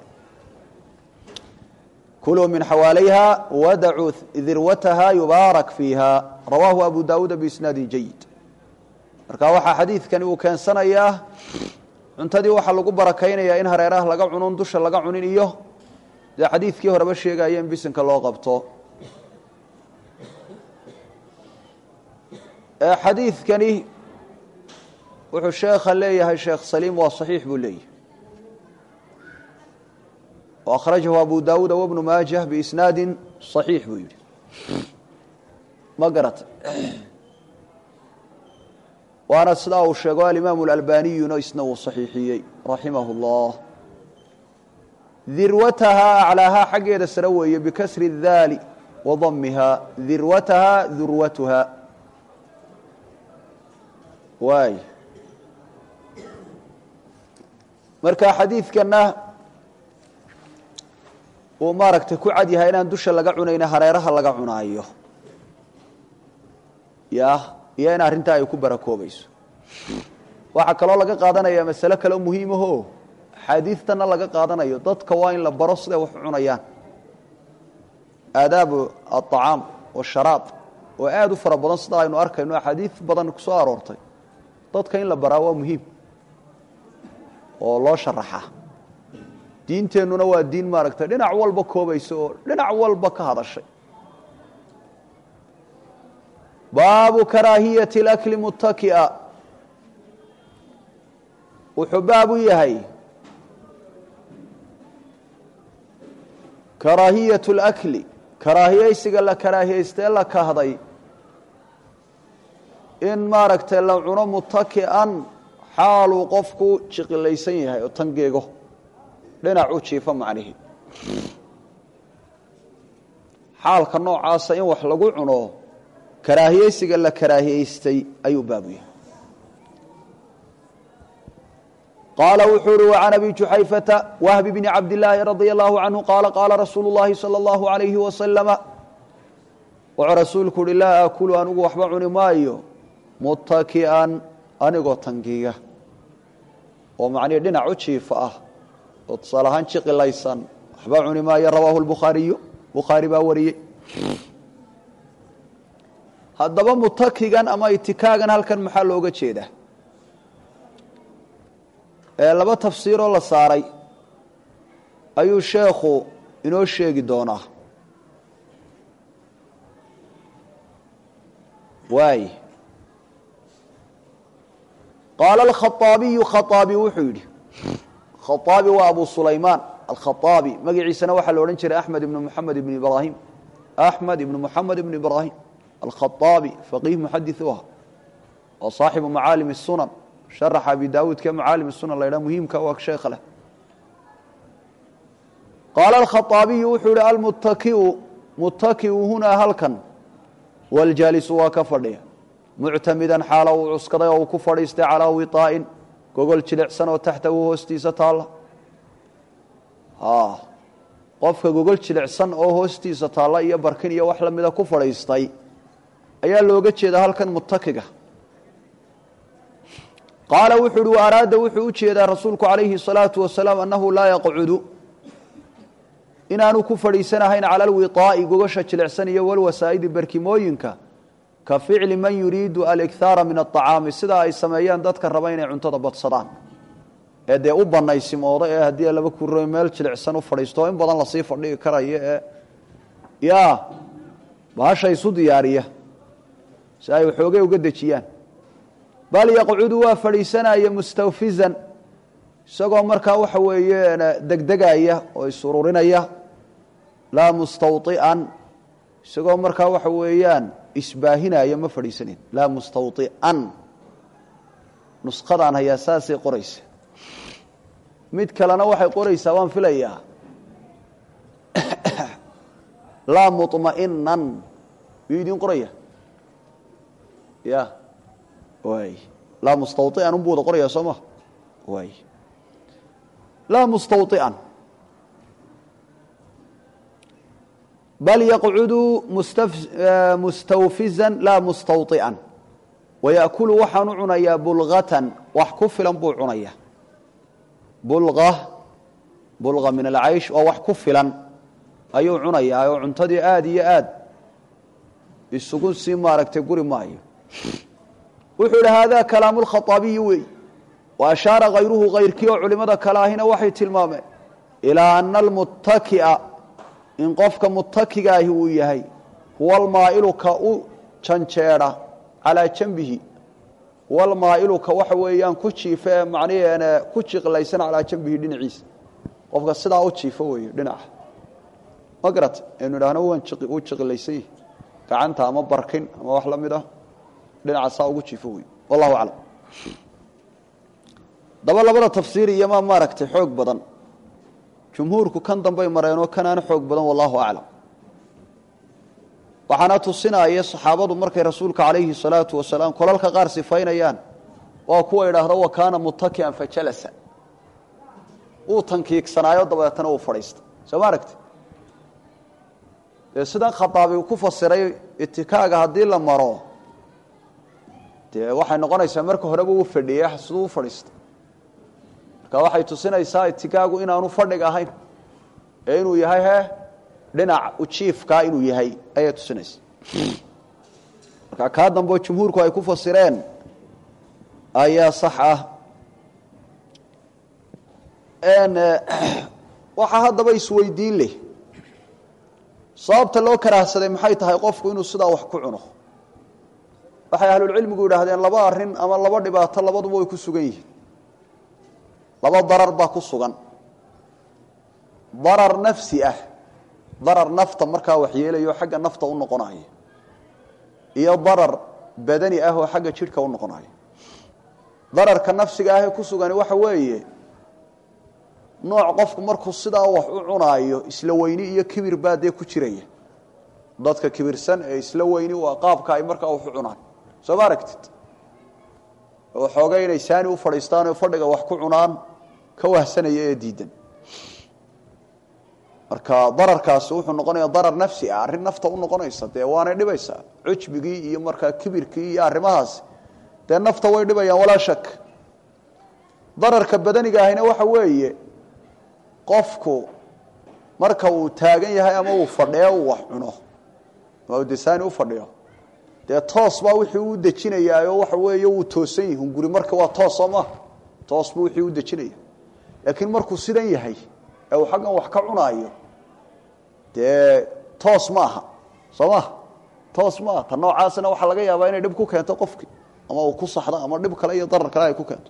kuluu min xawaalayha wadacuu dirwataha yubaarak fiiha rawaahu abu daawuuda biisnaadin jayid marka waxaa xadiidkani uu keensanayaa cuntadii waxaa lagu barakaynayaa in hareeraha laga cunon dusha laga cunin iyo dee xadiidkii horeba sheegaya in bisinka loo qabto xadiidkani wuxuu sheekha leeyahay sheekh saliim waa saxiix buu leeyahay akhrajahu abu daawuuda wabnu maajah biisnaadin صaxiix buu yidhi ma garata waana sidaa uu sheego alimaamu اlalbaniyuna isna uu saxiixiyey raximah اllah dirwatahaa aclaahaa xaggeeda sare weeye bikasri اdaali wadamihaa dirwatahaa durwatuha waay marka xadiidkana uu maaragtay ku cad yahay inaan dusha laga cunayna hareeraha laga cunaayo ya iyo in arrintaa ay ku barakoobayso waxaa kaloo laga qaadanaya masale kaleo muhiimaho axaadiidtana laga qaadanayo dadka waa in la baro siday wax u cunayaan aadaabu aلطacaam washaraab oo aada u fara badan sida aynu arkayno axaadiid badan ku soo aroortay dadka in la baraa waa muhiim oo loo sharaxa diinteennuna waa diin maaragtay dhinac walba koobaysa oo dhinac walba ka hadashay baabu karaahiyati اlakli muttaki'a wuxuu baab u yahay karaahiyatu اlakli karaahiyeysiga la karaahiyeystee la kahday in maaragtay la cuno muttaki'an xaaluu qofku jiqilaysan yahay oo tangeego dhinac u jiifo macnihi xaalka noocaasa in wax lagu cuno karaahiyeysiga la karaahiyeystay ayuu baabu yahay qaala wuxuu uhi وعan abi juxayfata wahbi bni cabdالlaahi radي الlahu canhu qaala qaala rasuulu الlahi salى الlahu عalayhi wasalama wuxuu rasuulku uhi laa akulu anigu waxba cuni maayo muttaki'an anigoo tangiga oo macnihi dhinac u jiifa ah oo tusaale ahaan jiqilaysan waxba cuni maayo rawaahu lbukhaariyu bukhaari baa wariyey haddaba mutakigan ama itikaagan halkan maxaa looga jeedaa ee laba tafsiiroo la saaray ayuu sheekhu inoo sheegi doonaa waay qaala alkhaaabiyu khaaabi wuxuu yidhi khaaabi waa abu sulaymaan alkhaaabi magaciisana waxaa la odhan jiray axmed ibnu muxamed ibn ibraahim axmed ibnu muxamed ibnu ibraahim alkhaaabi faqiih muxadis u ah oo saaxibu macaalim sunan sharaxa abi daawuudka macaalim sunan la ydhaha muhiimka waa sheekha leh qaala alkhaaabiyu wuxuu yihi almuttakiu muttakiu hunaa halkan waljaalisu waa ka fadhiya muctamidan xaala uu cuskaday oo uu ku fadhiistay calaa wiطaa'in gogol jilicsan oo taxtahu hoostiisa taalla qofka gogol jilicsan oo hoostiisa taalla iyo barkin iyo wax lamida ku fadhiistay ayaa looga jeeda halkan mutakiga qaala wuxuu uhi araada wuxuu u jeedaa rasuulku calayhi الsalaatu wasalaam annahu laa yaqcudu inaanu ku fadhiisanahayn cala alwiطaa'i gogosha jilicsan iyo walwasaa'idi barkimooyinka ka ficli man yuriidu alikhaara min aطacaami sida ay sameeyaan dadka raba inay cuntada badsadaan ee dee u banaysimooda ee haddii laba kuro meel jilicsan u fadhiisto oo in badan lasii fadhigi karayo ee ya bahasha isu diyaariya si ay waxoogay uga dejiyaan bal yaqcudu waa fadhiisanaya mustawfizan isagoo markaa waxa weeye degdegaya oo isururinaya laa mustawطi'an isagoo markaa waxa weeyaan isbaahinaya ma fadhiisanin laa mustawطi'an nusqadaan hayaa saasay qoraysa mid kalena waxay qoraysaa waan filayaa laa muطma'inan miyuu idin qoraya ya waay laa mustawطi'an unbuu wada qoraya soo ma waay laa mustawطi'an bal yaqcudu mustawfizan laa mustawطi'an wayaأkulu waxaanu cunayaa bulgatan wax ku filan buu cunaya bulga bulga min alcaysh waa wax ku filan ayuu cunayaa oo cuntadii aada iyo aad isugu sii maaragtay guri maayo wuxuu idhi haadaa kalaamu lkhaaabiyi wey wa ashaara hayruhu kayrkii oo culimada kale ahina waxay tilmaameen ilaa ana almuttaki'a in qofka muttakiga ahi uu yahay huwa almaa'ilu ka u janjeedha calaa janbihi huwa almaa'ilu ka waxa weeyaan ku jiifa ee macnaheena ku jiqlaysan calaa janbihi dhinaciisa qofka sidaa u jiifo weeye dhinaca ma garata aynu idhaahno waan uu jiqilaysan yahi gacanta ama barkin ama wax la mid ah dhinaca saa ugu jiifo wey wallahu aclam daba labada tafsiir iyomaa maaragtay xoog badan jumhuurku kan dambay mareenoo kanaana xoog badan wallahu aclam waxaana tusinaya saxaabadu markay rasuulka calayhi salaatu wasalaam kolalka qaar sifaynayaan waa kuwa idhaahdo wa kaana muttakian fajalasa uu tankiigsanaayo dabeetana uu fadhiista soo ma aragti dee sidan khataabi ku fasiray itikaaga haddii la maro dee waxay noqonaysaa marka horeba uu fadhiyey siduu u fadhiista marka waxay tusinaysaa itikaagu inaanu fadhig ahayn ee inuu yahay he dhinac ujiifkaa inuu yahay ayay tusinaysaa marka kaa dambeo jumhuurku ay ku fasireen ayaa sax ah waxaa haddaba isweydiin leh sababta loo karaahsaday maxay tahay qofku inuu sidaa wax ku cuno waxay ahlulcilmigu yidhaahdeen laba arrin ama laba dhibaato labaduba way ku sugan yihiin laba darar baa ku sugan darar nafsi ah darar nafta markaa waxyeelayo xagga nafta u noqonayo iyo darar badani ah oo xagga jidhka u noqonayo dararka nafsiga ahee ku sugani waxa weeye nooc qofku markuu sidaa wax u cunaayo isla weyni iyo kibir baa dee ku jiraya dadka kibirsan ee isla weyni waa qaabka ay markaa wax u cunaan soo ma aragtid waxooga inay saani u fadhiistaan oo fadhiga wax ku cunaan ka wahsanaya ee diidan marka dararkaasi wuxuu noqonaya darar nafsi ah arrin nafta u noqonaysa dee waanay dhibaysaa cujbigii iyo markaa kibirkii iyo arrimahaasi dee nafta way dhibayaan walaa shak dararka badaniga ahina waxa weeye qofku marka uu taagan yahay ama uu fadhiyo uu wax cuno ama desaani u fadhiyo dee toos baa wixii u dejinayaayoo waxa weeye wuu toosan yihi hunguri marka waa toos soo maha toos buu wixii u dejinaya laakiin markuu sidan yahay ee uu xaggan wax ka cunaayo dee toos ma aha soo maha toos ma aha ta noocaasina waxaa laga yaabaa inay dhib ku keento qofkii ama uu ku saxdo ama dhib kale iyo darar kale ay ku keento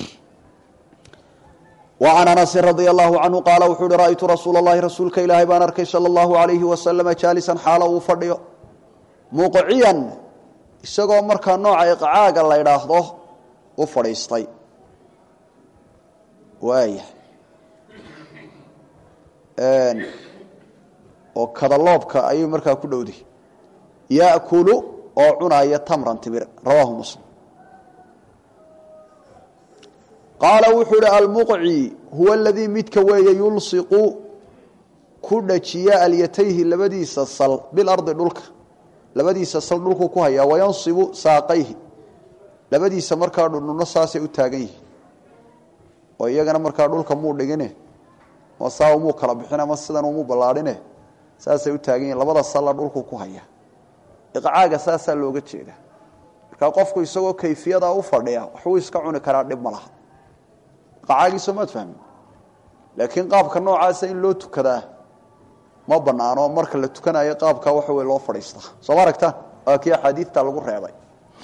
وعن أنس رضي الله عنه قال وxuu hi رأيtu رasuuل اللhi rasuulka ilaahay baan arkay slى الlaهu عaليهi وasلم jاaliسا xaalo uu fadhiyo muqciyan isagoo markaa nooca iqcaaga la ydhaahdo u fadhiistay waaya oo kadaloobka ayuu markaa ku dhowday yaأkulu oo cunaya tmra timir rawaahu msلم qaala wuxuu ihi almuqci huwa aladii midka weeye yulsiqu ku dhajiya alyatayhi labadiisa sal bilardi dhulka labadiisa sal dhulkuu ku hayaa wayansibu saaqayhi labadiisa markaa dhudhunno saasay u taagan yihiin oo iyagana markaa dhulka muu dhigine ma saa umuu kala bixin ama sidan umuu ballaadhine saasay u taagan yihin labada salla dhulkuu ku hayaa iqcaaga saasaa looga jeeda markaa qofku isagoo kayfiyadaa u fadhiya waxbuu iska cuni karaa dhib ma laha qacaagiisa maad fahmin laakiin qaabka noocaasa in loo tukadaa ma banaano marka la tukanayo qaabka waxa wey loo fadhiistaa soo ma aragtaan waa kii axaadiidta lagu reebay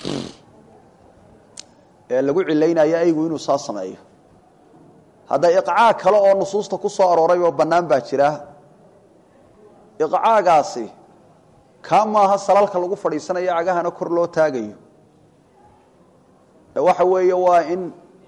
ee lagu cilaynayo aygu inuu saa sameeyo hadda iqcaag kale oo nusuusta ku soo arooray oo bannaan baa jira iqcaagaasi kaa maaha salalka lagu fadhiisanayo cagahana kor loo taagayo waxa weeye waa in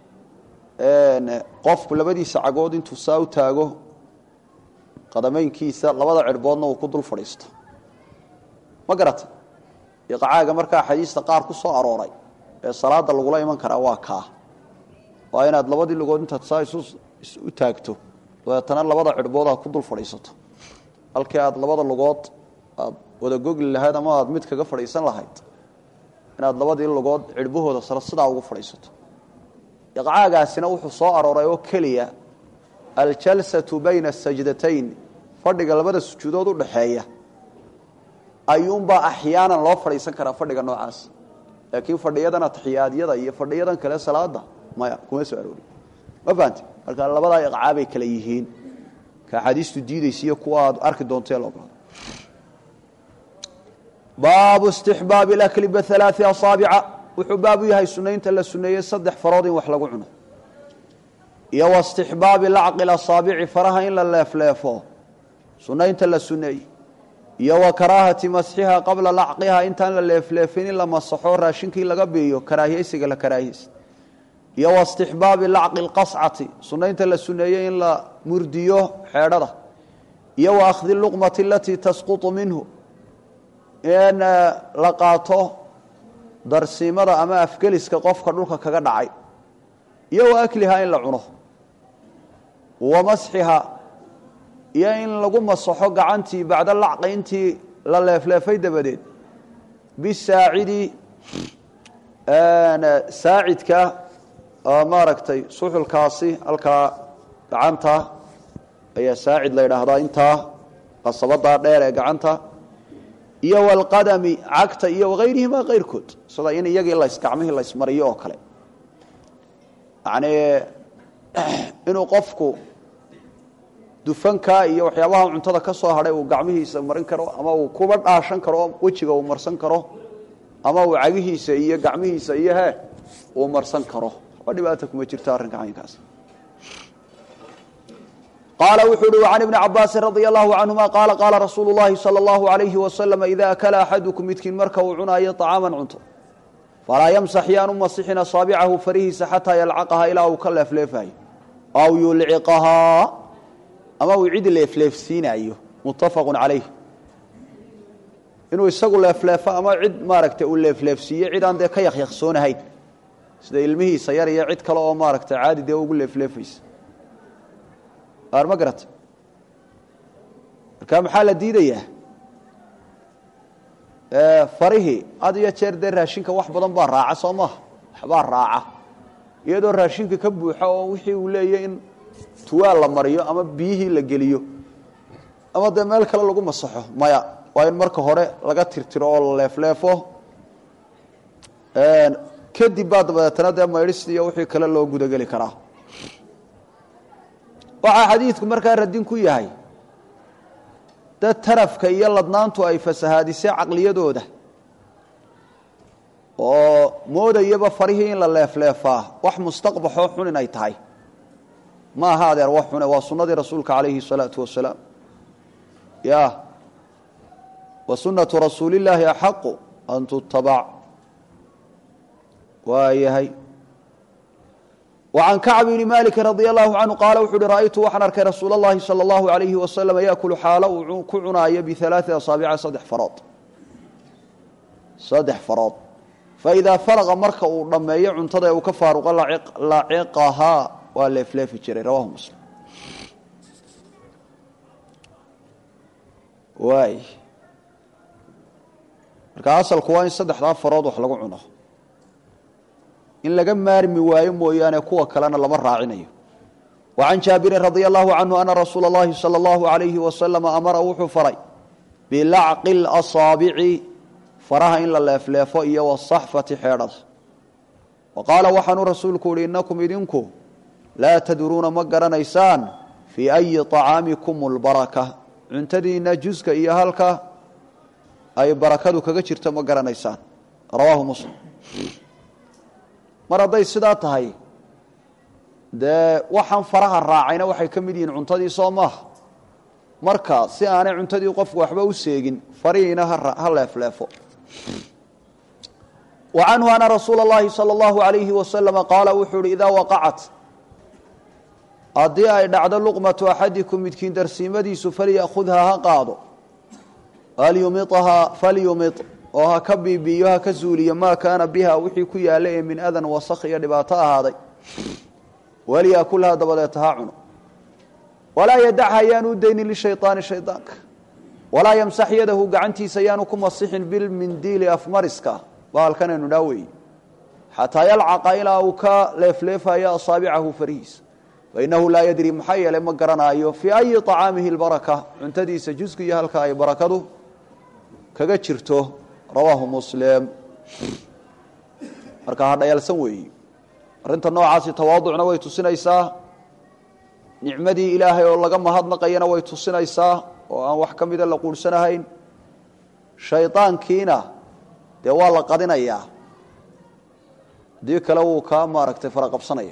qofku labadiisa cagood intuu saa u taago qadameynkiisa labada cirboodna uu ku dul fadhiisto ma garata iqcaaga markaa xadiista qaar ku soo arooray ee salaada lagula iman karaa waa kaa waa inaad labadii lugood intaad saa isu taagto dabeetana labada cirbood ha ku dul fadhiisato halkii aad labada lugood aad wada gogli lahayd ama aad mid kaga fadhiisan lahayd inaad labadii lugood cidhbahooda sare sidaa ugu fadhiisato iqcaagaasina wuxuu soo arooray oo keliya aljalsatu bayna asajdatayn fadhiga labada sujuudood u dhaxeeya ayuunbaa axyaanan loo fadhiisan karaa fadhiga noocaas laakiin fadhiyadan atixiyaadyada iyo fadhiyadan kale salaada maya kuma soo aroori ma fahamte marka labadaa iqcaabay kale yihiin ka axaadiistu diidaysa iyo kuwa aad arki doonto ee laogolado baabu istixbaabi lakli bialaai asaabica wuxuu baabu yahay sunaynta la suneeyey saddex farood in wax lagu cuno iyo wa istixbaabi lacqi asaabici faraha in la leefleefo sunaynta la suneeyey iyo wa karaahati masxiha qabla lacqiha intaan la leefleefin in la masaxo raashinkii laga biiyo karaahiyeysiga la karaahiyeysa iyo wa istixbaabi lacqi lqascati sunaynta la suneeyey in la murdiyo xeedhada iyo wa akhdi luqmati alatii tasqutu minhu in la qaato darsiimada ama afgeliska qofka dhulka kaga dhacay iyo wa aklihaa in la cuno wa masxiha iyo in lagu masaxo gacantii bacda lacqi intii la leefleefay dabadeed bisaacidi saacidka maaragtay suxulkaasi halkaa gacanta ayaa saacid la yidhaahdaa intaa qasabadaa dheer ee gacanta iyo walqadami cagta iyo wagayrihimaa kayrkood sida in iyagii las gacmihii laysmariyo oo kale yacnii inuu qofku dufanka iyo waxyaabaha cuntada ka soo hadhay uu gacmihiisa marin karo ama uu kuba dhaashan karo wejiga uu marsan karo ama uu cagihiisa iyo gacmihiisa iyo he uu marsan karo waxba dhibaata kuma jirto arrinka caynkaas qaala wuxuu uhi can ibni cabaasin radia allahu canhuma qaala qaala rasuulu llahi sala allahu alayhi wasalama ida akala axadukum midkiin marka uu cunaayo طacaaman cunto falaa yamsax yaanu masixin asaabicahu farihiisa xataa yalcaqaha ilaa uu ka leefleefayo aw yulciqahaa ama uu cid leefleefsiinaayo muttafaqu calayh inuu isagu leefleefo ama cid maaragtay uu leefleefsiiyo cid aan dee ka yakyaqsoonahayn sida ilmihiisa yar iyo cid kale oo maaragtay caadi dee ugu leefleefaysa aar ma garata marka maxaa la diidayaa farihii had iyo jeer dee raashinka wax badan baa raaca soo maaha waxbaa raaca iyadoo raashinka ka buuxa oo wixii uu leeyahy in tuwaal la mariyo ama biyihii la geliyo ama dee meel kale lagu masaxo maya waa in marka hore laga tirtiro oo la leefleefo kadib baa dabadeetana dee maydhis iyo wixii kale loo gudageli karaa waxaa xadiidku markaa radin ku yahay dad tarafka iyo ladnaantu ay fasahaadisay caqliyadooda oo moodayaba farihii in la leefleefaa wax mustaqbaxoo xun inay tahay ma aha adeer wax xune waa sunnadii rasuulka calayhi الsalaatu wasalaam ya wa sunaةu rasuuli اllaahi axaqu an tutabac waa yahay وعن كعب بن مالك رضي الله عنه قال وxuu hi رأيtu waxaan arkay رasuuل اللhi صلى الله عليه وسلم yأكل xaalo uu ku cunaayo بثaلاثi أصاaبica saddex farood saddex farood فإidaa فرغa marka uu dhameeyo cuntada uu ka faaruqo laciqahaa waa leefleefi jiray rawahu msلم waay marka asalku waa in saddexdaa farood wax lagu cuno in laga maarmi waayo mooyaane kuwa kalena lama raacinayo وعan jaabirin radي الlahu canhu ana rasuula اllahi salى اllahu عalayhi wasalam amara wuxuu faray bilacqi اlasaabici faraha in la leefleefo iyo wasaxfati xeedhada wa qaala waxaanuu rasuulku uhi inakum idinku laa tadruuna ma garanaysaan fii أyi طacaamikum اlbaraka cuntadiina juska iyo halka ay barakadu kaga jirto ma garanaysaan rawaahu muslim mar hadday sidaa tahay dee waxaan faraha raacayna waxay ka mid yihiin cuntadii soo maaha marka si aanay cuntadii qofku waxba u seegin farihiina ha leefleefo wa canhu ana rasuula اllahi salى اllahu alayhi wasalama qaala wuxuu uhi idaa waqacat haddii ay dhacdo luqmatu axadikum midkiin darsiimadiisu falya'khudhaa ha qaado falyumiahaa falyumit oo ha ka biibiyo ha ka zuuliyo maa kaana biha wixii ku yaalla ee min adan wasakh iyo dhibaato ahaaday walyakulhaa dabadeeta ha cuno walaa yadacha ayaanu u daynin lishayطaani shayطaanka walaa yamsax yadahu gacantiisa yaanu ku masixin bilmindiili afmariska baalkanaynu dhaa weeye xataa yalcaqa ilaa uu ka leefleefayo asaabicahu farihiisa fainahu laa yadri maxaa yeelay ma garanaayo fii ayi طacaamihi اlbaraka cuntadiisa jusku iyo halka ay barakadu kaga jirto rawaahu muslim marka hadhayalsan weeyi arrinta noocaasi tawaaducna way tusinaysaa nicmadii ilaahay oo laga mahadnaqayana way tusinaysaa oo aan wax ka mida la quursanahayn shaydaankiina dee waa la qadinayaa haddii kale wuu kaa maaragtay faraqabsanaya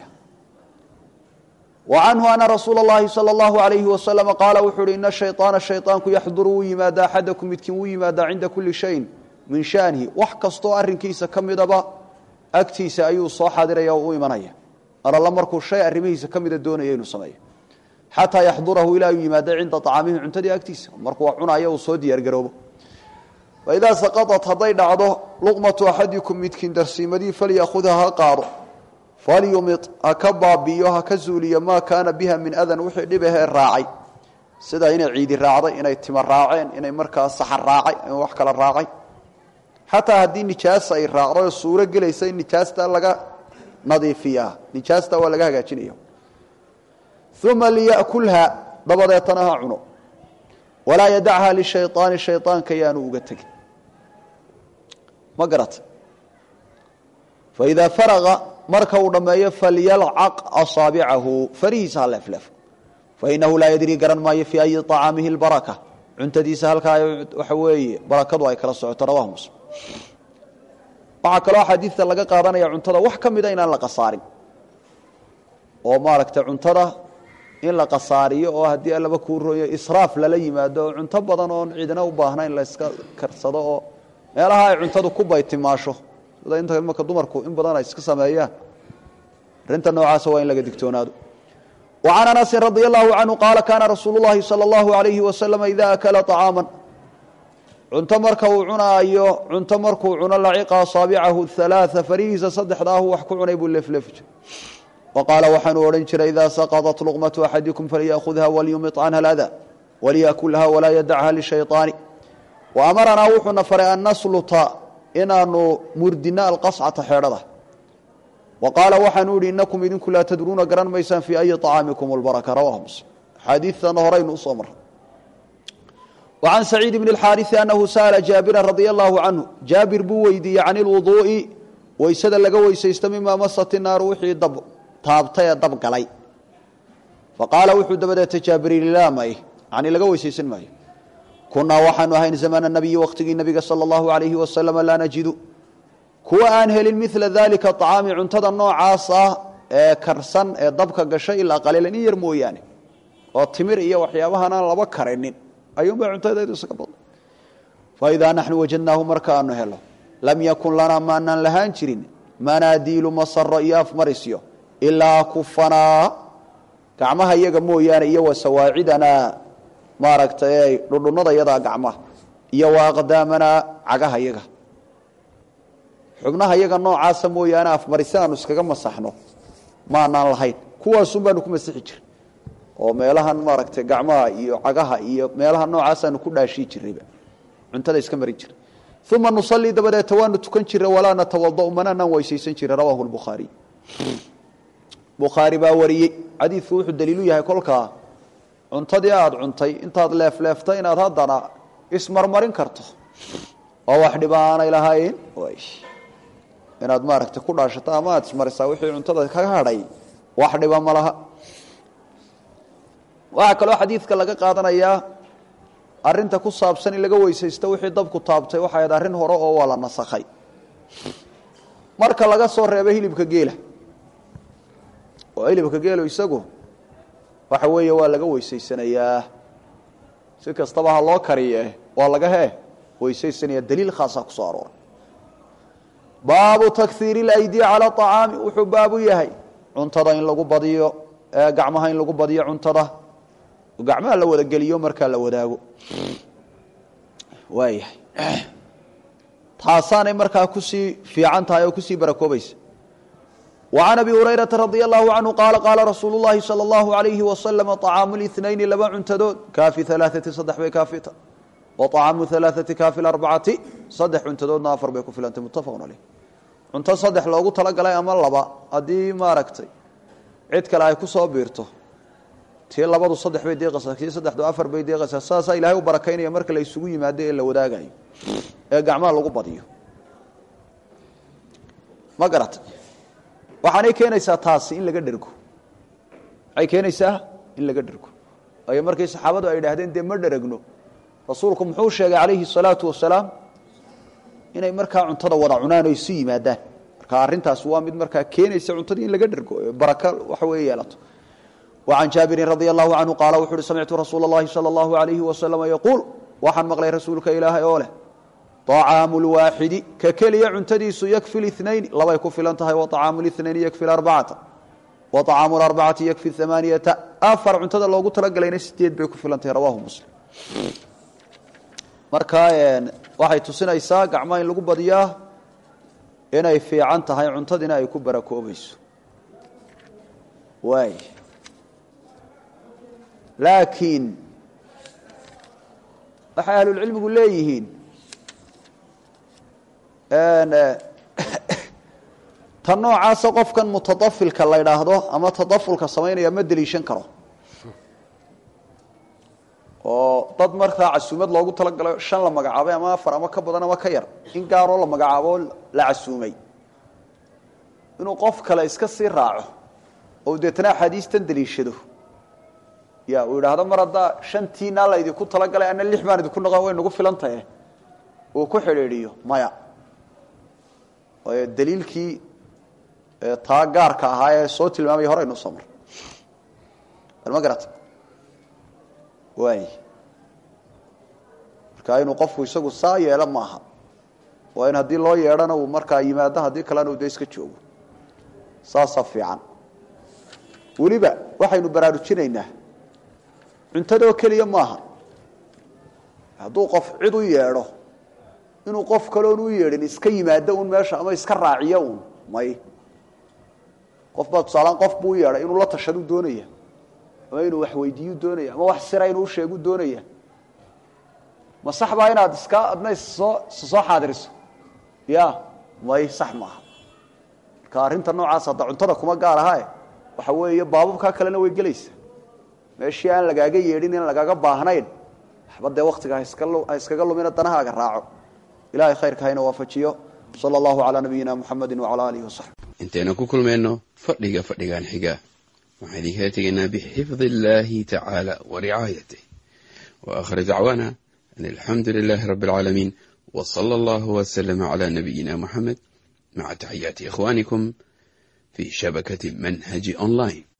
wa canhu ana rasuula اllahi salى اllahu alayhi wasalama qaala wuxuu uhi ina shayطaana shayطaanku yaxduru wuu yimaadaa axadakum midkiin wuu yimaadaa cinda kuli shayin min shaanihi wax kastoo arrinkiisa ka midaba agtiisa ayuu soo xaadiraya oo u imanaya alalla markuu shay arrimihiisa ka mida doonaya inuu sameeyo xataa yaxdurahu ilaa uu yimaado cinda acaamihi cuntadii agtiisa markuu wax cunayo uu soo diyaargaroobo faidaa saqaطat hadday dhacdo luqmatu axadikum midkiin darsiimadii falyaakhudha ha qaado falyumid ha ka baabi'iyo ha ka zuuliyo maa kaana biha min adan wixii dhibahee raacay sida inay ciidi raacday inay tima raaceen inay markaa saxar raacay in wax kala raacay xataa haddii nijaasa ay raacdo oo suuro gelaysa in nijaasta laga nadiifiyaa nijaasta waa laga hagaajinaya uma liyakulha dabadeetana ha cuno walaa yadachaa lishayطaani shayطaanka yaanu uga tegin ma garata faidaa faraqa marka uu dhammeeyo falyalcaq asaabicahu farihiisa ha leefleefo fainahu laa yadrii garan maayo fii ayi طacaamihi اlbaraka cuntadiisa halkaa waxa weeye barakadu ay kala socoto rawahu muslim waxaa kaloo xadiidta laga qaadanaya cuntada wax ka mida inaan la qasaarin oo maaragtay cuntada in la qasaariyo oo haddii allaba kuu rooyo israaf lala yimaado oo cunto badan oon ciidina u baahnayn la yska karsado oo meelaha ay cuntadu ku baytimaasho sida inta imaka dumarku in badan ay iska sameeyaan arrinta noocaasa waa in laga digtoonaado وعن أنس رضي الله عنه قال كان رsuuل اللhi صلى الله عليه وسلم إذا أكل طعاaما cunto marka uu cunaayo cunto markuu cuno laciqa aصaaبcahu ثaلاثa farihiisa saddexdaahu wax ku cunay buu leefleefi jiray وqاala waxaanuu odhan jiray إida سقطت لqمة أحadiكم فlيأخذha وlيumiط canha الأdى وlيأkulha وlaa ydعha لشhayطاaن وأmaranaa wuxuuna faray an nasluta inaanu murdina alqaصcata xeedhada وqaala waxaanu ihi inakum idinku laa tadruuna garan maysaan fii ayi طacaamikum اlbaraka rawahu muslim xaadiidtana horaynu usoo maray وعan سacيid بن الxاariثi أnahu sأla jaabira radي الlahu canhu jaabir buu weydiiyey can اlwuضuءi weysada laga weysaysto mima masat الnaaru wixii dab taabtay ee dab galay faqaala wuxuu dabadeetay jaabir yihi laa may yani laga weysaysan maayo kunaa waxaanu ahayn zamana الnabiyi waqtigii nabiga salى الlahu عalayhi waslama laa najidu kuwa aan helin mila dalika acaami cuntada noocaas ah ee karsan ee dabka gashay ilaa qaliilan in yar mooyaane oo timir iyo waxyaabahan aan laba karinin ayuunbay cuntadeedu isaga badna faidaa naxnu wajadnaahu markaanu helo lam yakun lanaa maanaan lahaan jirin manaadiilu masaro iyo afmarisyo ilaa kufanaa gacmaha iyaga mooyaane iyo wasawaacidanaa maaragtay dhudhunnada yadaa gacmaha iyo waaqdaamanaa cagaha yaga xubnaha iyaga noocaasa mooyaane afmarisi aanu iskaga masaxno maanaan lahayn kuwaasun baanu ku masixi jiray oo meelahan maaragtay gacmaha iyo cagaha iyo meelaha noocaasanu ku dhaashii jirayba cuntada iska marin jiray uma nusalii dabadeeta waanu tukan jiray walaa natawada mananaan weysaysan jiray rawaahu lbukhaariy bukhaari baa wariyey xadiidku wuxuu daliilu yahay kolkaa cuntadii aada cuntay intaad leefleeftay inaad haddana ismarmarin karto oo wax dhiba aanay lahayn inaad maaragtay ku dhaashato ama aad ismarisaa wixii cuntada kaga hadhay wax dhiba ma laha waxaa kaloo xadiidka laga qaadanayaa arinta ku saabsan in laga weysaysto wixii dabku taabtay waxay ahayd arrin hore oo waa la nasakhay marka laga soo reebo hilibka geela oo hilibka geelo isagu waxa weeye waa laga weysaysanayaa si kastaba ha loo kariye waa laga hee weysaysanaya daliil khaasaa kusoo arooray baabu takhiiri اlaydi calى acaami wuxuu baabu yahay cuntada in lagu badiyo gacmaha in lagu badiyo cuntada gacmaha la wada geliyo markaa la wadaago waayahay taasaanay markaa kusii fiican tahay oo kusii barakoobaysa وعن أبي هريرة رضي الله عنه قال قال رsuuل اللhi صلى الله عليه وسلم طعاaم الاثنaين laba cuntadood kaafi ثaلاثة saddex bay kaafita waطacaamu alaaثati kaafi arbacati saddex cuntadoodna afar bay ku filantay muttafaqun caleyh cunto saddex loogu talagalay ama laba haddii maaragtay cid kale ay ku soo biirto tii labadu saddex bay deeqaysaa tii saddexdu afar bay deeqaysaa saasaa ilaahay u barakaynaya marka la isugu yimaado ee la wadaagayo ee gacmaha lagu badiyo ma garatay waxaanay keenaysaa taasi in laga dhergo waxay keenaysaa in laga dhergo waayo markii saxaabadu ay idhaahdeen dee ma dheragno rasuulku muxuu sheegay calayhi salaatu wasalaam inay markaa cuntada wada cunaan oo isu yimaadaan marka arrintaas waa mid markaa keenaysa cuntadii in laga dhergo baraka waxa weeye yeelato وعن jاaبiر رضي الله عنه qال وxu uhi سمعtu رasuuل اللhi صلى الله عليه وسلم يقuuل waxaan maqlay rasuulka ilaahay oo leh طcاaم الواaxidi ka keliya cuntadiisu ykفi اثنaين labay ku filan tahay وطcاaم اثنaين ykفi aربacaةa وطcاaم الأربcaةi ykفi ثaمaaنiyaةa afar cuntada loogu talagalayna sideed bay ku filan tahay rawahu msلم marka waxay tusinaysaa gacmaha in lagu badiyaa inay fiican tahay cuntadiina ay ku barakoobayso waay laakiin waxay ahlulcilmigu leeyihiin tan noocaasa qofkan mutadafilka la ydhaahdo ama tadafulka samaynaya ma deliishan karo oo dad markaa casuumad loogu talagalo shan la magacaabay ama afar ama ka badan ama ka yar in gaaroo la magacaabo la casuumay inuu qof kale iska sii raaco oo deetana axaadiistan deliishado ya uu yidhaahdo mar haddaa shantiinaa la idinku talagalay ana lix baan idinku noqon way nagu filan tahe uu ku xidhiidhiyo maya waayo daliilkii taa gaarka ahaa ee soo tilmaamaya horeynu soo mar ma garata waay marka inuu qofku isagu saa yeelo maaha waa in haddii loo yeedhana uu markaa yimaado haddii kalena uu de iska joogo saasaa fiican weliba waxaynu baraarujinaynaa cuntadoo keliya maaha hadduu qof cid u yeedho inuu qof kaloon u yeedhin iska yimaado un meesha ama iska raaciyo un may qof baa tusaalaan qof buu u yeedhay inuu la tashaduu doonaya ama inuu wax weydiiyu doonaya ama wax sira inuu sheegu doonaya ma sax baa inaad iska adna issoo issoo xaadiriso ya may sax maaha marka arrinta noocaas hadda cuntada kuma gaar ahae waxa weeye baababkaa kalena way gelaysa meeshii aan lagaaga yeedhin in lagaaga baahnayn waxba dee waktiga ha iskaga lumina danahaaga raaco ilahay khayrka hayna waafajiyo sala allahu calaa nabiyina muxamedi wacala alihi wasaxbi intaynu ku kulmayno fadhiga fadhigan xiga waxaan idinkala tegaynaa bixifdi illaahi tacaala wa ricaayatih wa aakhir dacwaana an alxamdu lilaahi rabbi alcaalamiin wa sala allahu waslama calaa nabiyina muxamed maca taxiyaati ikhwaanikum fi shabakati manhaji online